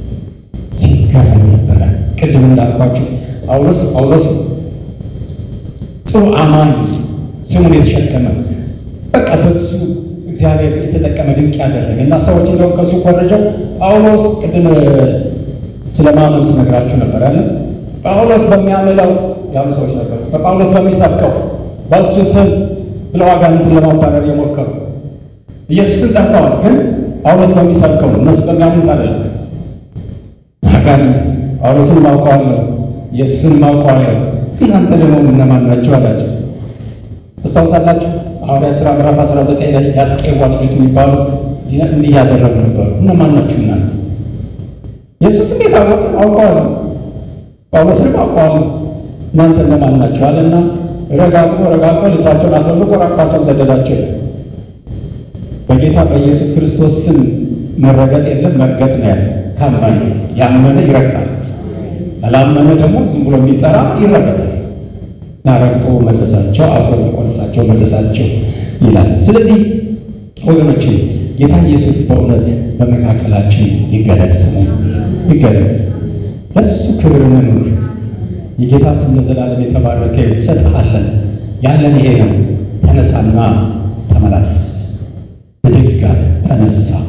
Speaker 1: ሲገረም ነበረ። ቅድም እንዳልኳችሁ ጳውሎስ ጳውሎስ ጥሩ አማኝ ስሙን የተሸከመ በቃ በሱ እግዚአብሔር የተጠቀመ ድንቅ ያደረገ እና ሰዎች እንደውም ከሱ ኮረጀው ጳውሎስ ቅድም ስለ ማመን ስነግራችሁ ነበር ያለ ጳውሎስ በሚያምለው ያሉ ሰዎች ነበሩ። በጳውሎስ በሚሰብከው በእሱ ስም ብለው አጋንንትን ለማባረር የሞከሩ ኢየሱስን ጠርተዋል፣ ግን ጳውሎስ በሚሰብከው ነው። እነሱ በሚያምኑት አይደለም። አጋንንት ጳውሎስን ማውቀዋለሁ፣ ኢየሱስን ማውቀዋለሁ፣ እናንተ ደግሞ እነማን ናቸው አላቸው። ታስታውሳላችሁ? ሐዋርያት ሥራ ምዕራፍ 19 ላይ የአስቄዋ ልጆች የሚባሉ እንዲህ ያደረጉ ነበሩ። እነማን ናችሁ እናንተ? ኢየሱስም የታወቀ አውቀዋለሁ፣ ጳውሎስንም አውቀዋለሁ፣ እናንተ እነማን ናችሁ አለና ረጋግጦ ረጋግጦ ልብሳቸውን አስወልቆ ራቁታቸውን ሰደዳቸው። በጌታ በኢየሱስ ክርስቶስ ስም መረገጥ የለም መርገጥ ነው ያለ። ካመነ ያመነ ይረግጣል፣ ያላመነ ደግሞ ዝም ብሎ የሚጠራ ይረገጣል። እና ረግጦ መለሳቸው፣ አስወልቆ ልብሳቸው መለሳቸው ይላል። ስለዚህ ወገኖች ጌታ ኢየሱስ በእውነት በመካከላችን ይገለጥ፣ ስሙ ይገለጥ፣ ለሱ ክብር እንኑር። የጌታ ስም ለዘላለም የተባረከ ይሰጥሃለን። ያለን ይሄ ነው። ተነሳና ተመላለስ። ብድግ አለ፣ ተነሳ፣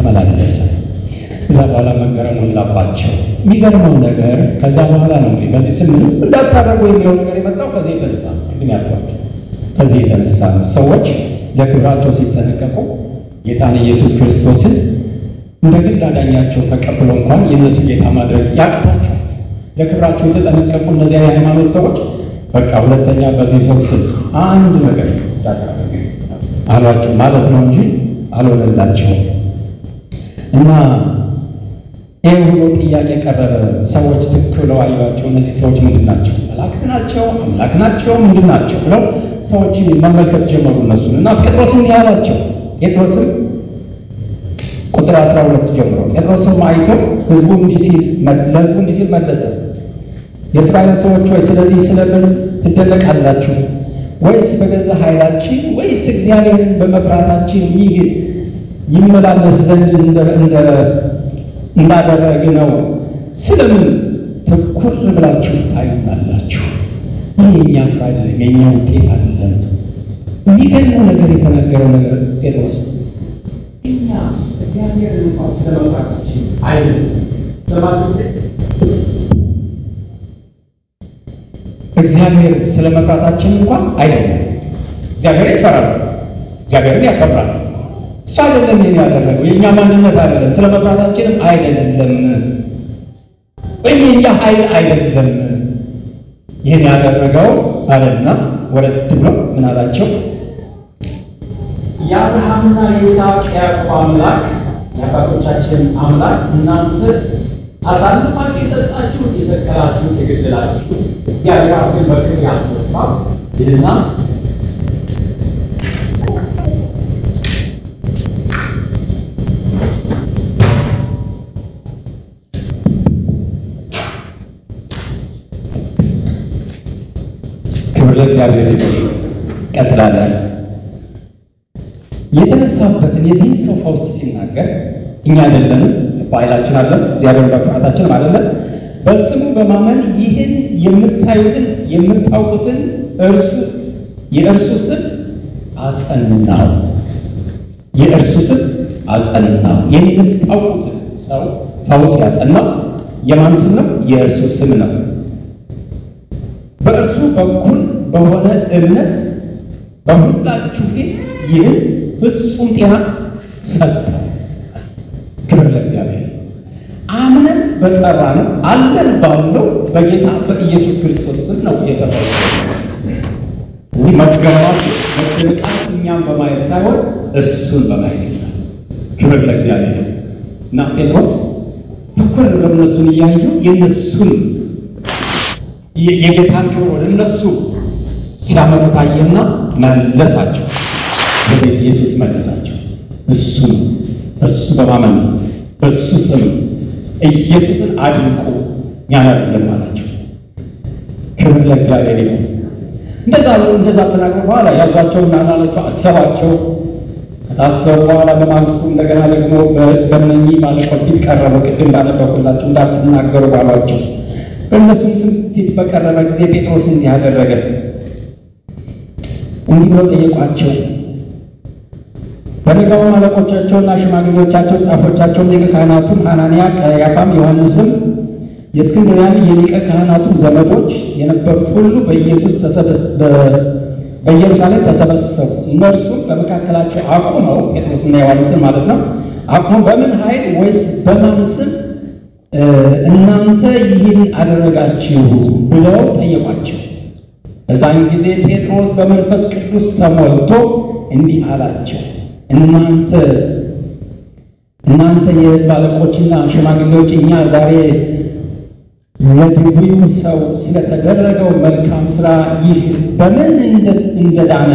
Speaker 1: ተመላለሰ። ከዛ በኋላ መገረም ሞላባቸው። የሚገርመው ነገር ከዛ በኋላ ነው እንግዲህ በዚህ ስም እንዳታደርጉ የሚለው ነገር የመጣው ከዚህ የተነሳ ቅድም ያልኳቸው ከዚህ የተነሳ ነው። ሰዎች ለክብራቸው ሲጠነቀቁ ጌታን ኢየሱስ ክርስቶስን እንደ ግል አዳኛቸው ተቀብሎ እንኳን የእነሱ ጌታ ማድረግ ያቅታቸው ለክብራቸው የተጠነቀቁ እነዚያ የሃይማኖት ሰዎች በቃ ሁለተኛ በዚህ ሰው ስም አንድ ነገር እንዳታደርግ አሏቸው ማለት ነው እንጂ አልሆነላቸውም። እና ይህ ሁሉ ጥያቄ ቀረበ። ሰዎች ትክክል ብለው አዩዋቸው። እነዚህ ሰዎች ምንድን ናቸው? መላእክት ናቸው? አምላክ ናቸው? ምንድን ናቸው ብለው ሰዎች መመልከት ጀመሩ እነሱን እና ጴጥሮስም እንዲህ አላቸው። ጴጥሮስም ቁጥር 12 ጀምሮ ጴጥሮስም አይቶ ህዝቡ እንዲህ ሲል ለህዝቡ እንዲህ ሲል መለሰ፣ የእስራኤል ሰዎች ሆይ ስለዚህ ስለምን ትደነቃላችሁ? ወይስ በገዛ ኃይላችን ወይስ እግዚአብሔርን በመፍራታችን ይህ ይመላለስ ዘንድ እንዳደረግ ነው ስለምን ትኩር ብላችሁ ታዩናላችሁ? ይህ የእኛ ስራ አይደለም፣ የእኛ ውጤት አይደለም። የሚገርመው ነገር የተነገረው ነገር ጴጥሮስ
Speaker 2: እኛ እግዚአብሔር እንኳን ስለመፍራታችን አይደለም ሰባት ጊዜ
Speaker 1: እግዚአብሔር ስለ መፍራታችን እንኳን አይደለም። እግዚአብሔር ይፈራል፣ እግዚአብሔርን ያከብራል። እሱ አይደለም ይህን ያደረገው፣ የእኛ ማንነት አይደለም፣ ስለ መፍራታችንም አይደለም፣ ወይም የእኛ ኃይል አይደለም ይህን ያደረገው አለና ወረድ ብሎ ምን አላቸው?
Speaker 2: የአብርሃምና የይስሐቅ የያዕቆብ አምላክ የአባቶቻችን አምላክ እናንተ አሳልፋችሁ የሰጣችሁት የሰቀላችሁት የገደላችሁት እግዚአብሔር አብን በክብር ያስነሳው ይልና
Speaker 1: ክብር ለእግዚአብሔር ይሁን። ቀጥላለን። የተነሳበትን የዚህን ሰው ፈውስ ሲናገር እኛ አይደለንም፣ በኃይላችን አለን፣ እግዚአብሔር በፍርሃታችንም አይደለም። በስሙ በማመን ይህን የምታዩትን የምታውቁትን እርሱ የእርሱ ስም አጸናው። የእርሱ ስም አጸናው። ይህን የምታውቁትን ሰው ፈውስ ያጸናው የማን ስም ነው? የእርሱ ስም ነው። በእርሱ በኩል በሆነ እምነት በሁላችሁ ፊት ይህን ፍጹም ጤና ሰጠ። ክብር ለእግዚአብሔር። አምነን በጠራ ነው አለን ባለው በጌታ በኢየሱስ ክርስቶስ ስም ነው የተፈወሰ። እዚህ መገረማት መደነቃት እኛም በማየት ሳይሆን እሱን በማየት ይላል። ክብር ለእግዚአብሔር እና ጴጥሮስ ትኩር ብለው እነሱን እያዩ የእነሱን የጌታን ክብር ወደ እነሱ ሲያመጡ ታየና መለሳቸው። ወደ ኢየሱስ መለሳቸው። እሱ እሱ በማመን በእሱ ስም ኢየሱስን አድንቁ እኛን አይደለም አላቸው። ክብር ለእግዚአብሔር ይሁን። እንደዛ እንደዛ ተናግሮ በኋላ ያዟቸውና ናላቸው አሰባቸው። ከታሰቡ በኋላ በማግስቱ እንደገና ደግሞ በእነኚህ ማለቆች ፊት ቀረበ። ቅድም እንዳነበብኩላቸው እንዳትናገሩ ባሏቸው በእነሱም ስም ፊት በቀረበ ጊዜ ጴጥሮስ እንዲህ አደረገ። እንዲህ ብሎ ጠየቋቸው። በነጋውም አለቆቻቸውና ሽማግሌዎቻቸው፣ ጻፎቻቸውም፣ ሊቀ ካህናቱም ሐናንያ፣ ቀያፋም፣ ዮሐንስም የእስክንድርያን የሊቀ ካህናቱም ዘመዶች የነበሩት ሁሉ በኢየሱስ በኢየሩሳሌም ተሰበሰቡ። እነርሱም በመካከላቸው አቁመው ጴጥሮስና ዮሐንስን ማለት ነው አቁመው በምን ኃይል ወይስ በማን ስም እናንተ ይህን አደረጋችሁ ብለው ጠየቋቸው። በዛን ጊዜ ጴጥሮስ በመንፈስ ቅዱስ ተሞልቶ እንዲህ አላቸው፣ እናንተ እናንተ የሕዝብ አለቆችና ሽማግሌዎች እኛ ዛሬ ለድውዩ ሰው ስለተደረገው መልካም ሥራ ይህ በምን እንደዳነ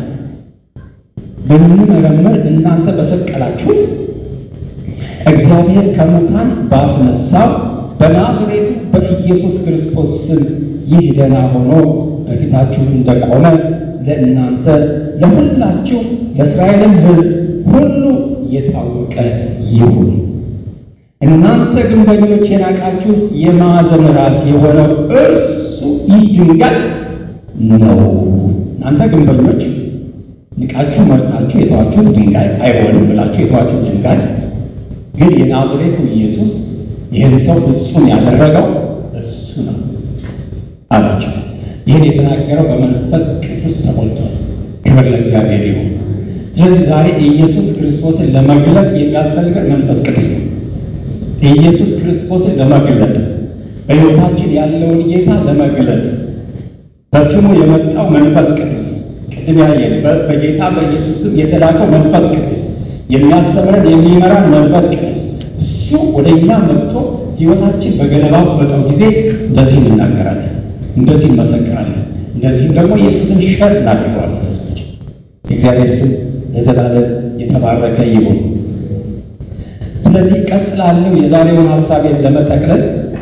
Speaker 1: ብንመረምር እናንተ በሰቀላችሁት እግዚአብሔር ከሙታን ባስነሳው በናዝሬቱ በኢየሱስ ክርስቶስ ስም ይህ ደህና ሆኖ በፊታችሁ እንደቆመ ለእናንተ ለሁላችሁ ለእስራኤልም ሕዝብ ሁሉ የታወቀ ይሁን። እናንተ ግንበኞች የናቃችሁት የማዕዘን ራስ የሆነው እርሱ ይህ ድንጋይ ነው። እናንተ ግንበኞች ንቃችሁ መርጣችሁ የተዋችሁት ድንጋይ አይሆንም ብላችሁ የተዋችሁት ድንጋይ ግን የናዝሬቱ ኢየሱስ ይህን ሰው ፍጹም ያደረገው እሱ ነው አላቸው። ይህን የተናገረው በመንፈስ ቅዱስ ተሞልቶ ነው። ክብር ለእግዚአብሔር ይሁን። ስለዚህ ዛሬ ኢየሱስ ክርስቶስን ለመግለጥ የሚያስፈልገን መንፈስ ቅዱስ ነው። ኢየሱስ ክርስቶስን ለመግለጥ በሕይወታችን ያለውን ጌታ ለመግለጥ በስሙ የመጣው መንፈስ ቅዱስ ቅድም ያየን በጌታ በኢየሱስ ስም የተላከው መንፈስ ቅዱስ የሚያስተምረን የሚመራን መንፈስ ቅዱስ እሱ ወደ እኛ መጥቶ ሕይወታችን በገለባበጠው ጊዜ እንደዚህ እንናገራለን፣ እንደዚህ እንመሰክራለን፣ እንደዚህም ደግሞ ኢየሱስን ሸር እናደርገዋለን። ሰዎች የእግዚአብሔር ስም ለዘላለም የተባረከ ይሁን። ስለዚህ ቀጥላለሁ የዛሬውን ሀሳቤን ለመጠቅለል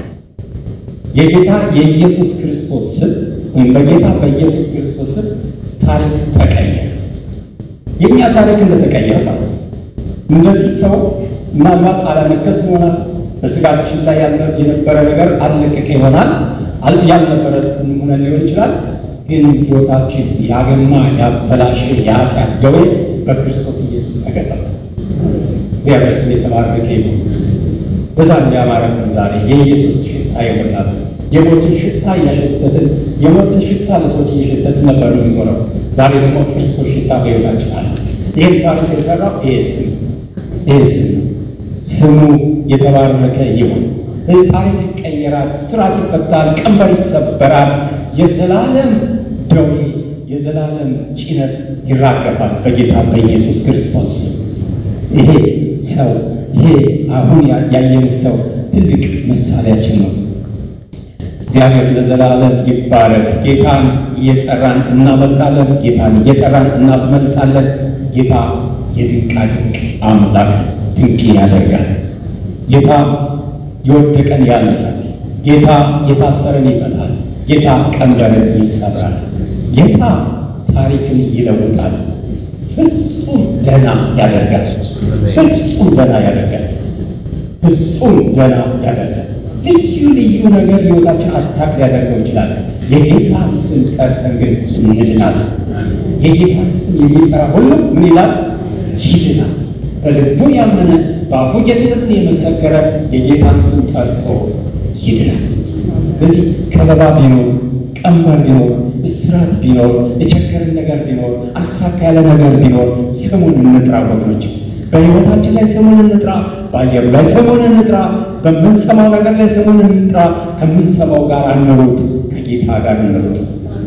Speaker 1: የጌታ የኢየሱስ ክርስቶስ ስም ወይም በጌታ በኢየሱስ ክርስቶስ ስም ታሪክ ተቀየረ። የእኛ ታሪክ እንደተቀየረ ማለት ነው። እንደዚህ ሰው ምናልባት አላነገስ ይሆናል። በስጋችን ላይ የነበረ ነገር አልለቀቀ ይሆናል። ያልነበረ ሆነ ሊሆን ይችላል። ግን ሕይወታችን ያገማ ያበላሸ የኃጢአት ደዌ በክርስቶስ ኢየሱስ ተገጠመ። እግዚአብሔር ስም የተባረከ ይሁን። በዛ እንዲያማረብን ዛሬ የኢየሱስ ሽታ የሞላብን የሞትን ሽታ እያሸተትን የሞትን ሽታ ለሰዎች እየሸተትን ነበር የምንዞረው። ዛሬ ደግሞ ክርስቶስ ሽታ በሕይወታችን አለ። ይህን ታሪክ የሰራው ይሄ ስም ይሄ ስም ስሙ የተባረከ ይሁን። ይህ ታሪክ ይቀየራል፣ ስርዓት ይፈታል፣ ቀንበር ይሰበራል፣ የዘላለም ደዌ የዘላለም ጭነት ይራገፋል በጌታ በኢየሱስ ክርስቶስ ስም። ይሄ ሰው ይሄ አሁን ያየነው ሰው ትልቅ ምሳሌያችን ነው። እግዚአብሔር ለዘላለም ይባረክ። ጌታን እየጠራን እናመልጣለን። ጌታን እየጠራን እናስመልጣለን። ጌታ የድንቃ ድንቅ አምላክ ድንቅ ያደርጋል። ጌታ የወደቀን ያነሳል። ጌታ የታሰረን ይፈታል። ጌታ ቀንበርን ይሰብራል። ጌታ ታሪክን ይለውጣል። ፍጹም ደህና ያደርጋል። ፍጹም ደህና ያደርጋል። ፍጹም ደህና ያደርጋል። ልዩ ልዩ ነገር ሕይወታችን አታክ ሊያደርገው ይችላል። የጌታን ስም ጠርተን ግን እንድናለን። የጌታን ስም የሚጠራ ሁሉ ምን ይላል? ይድናል። በልቡ ያመነ በአፉ ጌትነትን የመሰከረ የጌታን ስም ጠርቶ ይድናል። ስለዚህ ከበባ ቢኖር ቀንበር ቢኖር እስራት ቢኖር የቸገረን ነገር ቢኖር አሳካ ያለ ነገር ቢኖር ስሙን እንጥራ ወገኖች። በሕይወታችን ላይ ስሙን እንጥራ። በአየሩ ላይ ስሙን እንጥራ። በምንሰማው ነገር ላይ ስሙን እንጥራ። ከምንሰማው ጋር አንሩጥ፣ ከጌታ ጋር እንሩጥ።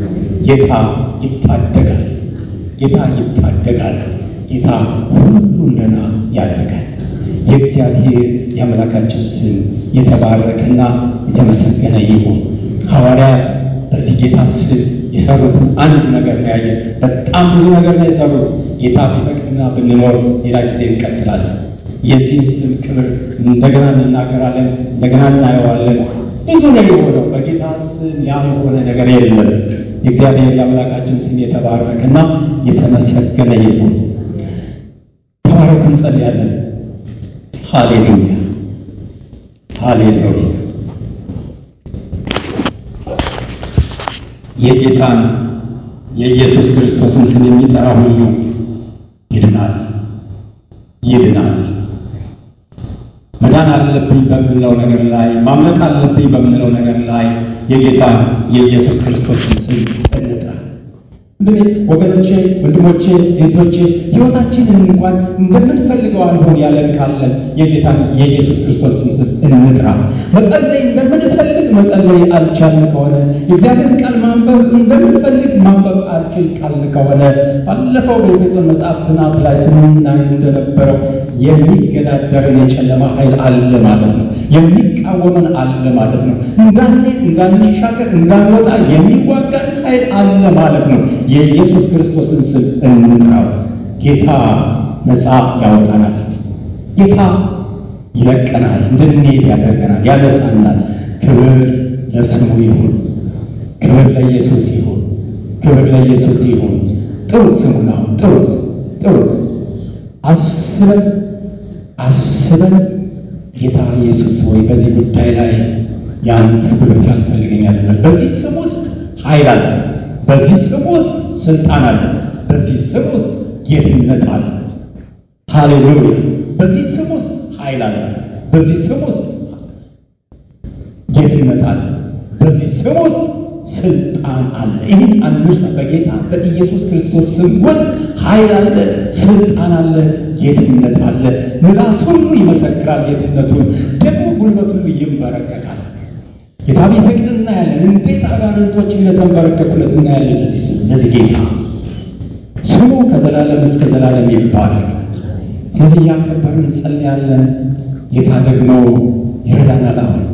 Speaker 1: ጌታ ይታደጋል። ጌታ ይታደጋል። ጌታ ሁሉን ደህና ያደርጋል። የእግዚአብሔር የአምላካችን ስም የተባረከና የተመሰገነ ይሁን። ሐዋርያት በዚህ ጌታ ስም የሰሩትን አንድ ነገር ነው ያየን። በጣም ብዙ ነገር ነው የሰሩት። ጌታ ቢፈቅድና ብንኖር ሌላ ጊዜ እንቀጥላለን። የዚህን ስም ክብር እንደገና እንናገራለን፣ እንደገና እናየዋለን። ብዙ ነው የሆነው። በጌታ ስም ያልሆነ ነገር የለም። የእግዚአብሔር የአምላካችን ስም የተባረከና የተመሰገነ ይሁን። ተባረኩ። እንጸልያለን። ሃሌሉያ ሃሌሉያ። የጌታን የኢየሱስ ክርስቶስን ስም የሚጠራ ሁሉ ይድናል፣ ይድናል። መዳን አለብኝ በምንለው ነገር ላይ ማምለጥ አለብኝ በምንለው ነገር ላይ የጌታን የኢየሱስ ክርስቶስን ስም እንጥራ። እንግዲህ ወገኖቼ፣ ወንድሞቼ፣ እህቶቼ ሕይወታችንን እንኳን እንደምንፈልገው አልሆን ያለን ካለን የጌታን የኢየሱስ ክርስቶስን ስም እንጥራ። መጸለይ እንደምንፈልግ መጸለይ አልቻልን ከሆነ የእግዚአብሔር ቃል ማንበብ እንደምንፈልግ ማንበብ አልችል ካልን ከሆነ ባለፈው በኤፌሶን መጽሐፍ ጥናት ላይ ስናይ እንደነበረው የሚገዳደርን የጨለማ ኃይል አለ ማለት ነው። የሚቃወመን አለ ማለት ነው። እንዳንሄድ፣ እንዳንሻገር፣ እንዳንወጣ የሚዋጋን ኃይል አለ ማለት ነው። የኢየሱስ ክርስቶስን ስም እንጥራው። ጌታ ነፃ ያወጣናል። ጌታ ይለቀናል፣ እንድንሄድ ያደርገናል፣ ያነሳናል። ክብር ለስሙ ይሁን። ክብር ለኢየሱስ ይሁን። ክብር ለኢየሱስ ይሁን። ጥሩት፣ ስሙን አሁን ጥሩት፣ ጥሩት። አስበን አስበን ጌታ ኢየሱስ ሆይ በዚህ ጉዳይ ላይ የአንተ ጉልበት ያስፈልገኛል። በዚህ ስም ውስጥ ኃይል አለ። በዚህ ስም ውስጥ ስልጣን አለ። በዚህ ስም ውስጥ ጌትነት አለ። ሃሌሉያ! በዚህ ስም ውስጥ ኃይል ኃይል አለ። በዚህ ስም ውስጥ ጌትነት አለ። በዚህ ስም ውስጥ ስልጣን አለ። ይህ አንርሳ። በጌታ በኢየሱስ ክርስቶስ ስም ውስጥ ኃይል አለ፣ ስልጣን አለ፣ ጌትነት አለ። ምላስ ሁሉ ይመሰክራል ጌትነቱን፣ ደግሞ ጉልበት ሁሉ ይንበረከካል። ጌታ ቢፈቅድ እናያለን። እንዴት አጋንንቶች እንደተንበረከኩለት እናያለን። ለዚህ ስም ለዚህ ጌታ ስሙ ከዘላለም እስከ ዘላለም ይባላል። ስለዚህ እያከበርን እንጸልያለን። ጌታ ደግሞ ይረዳናል። አሁን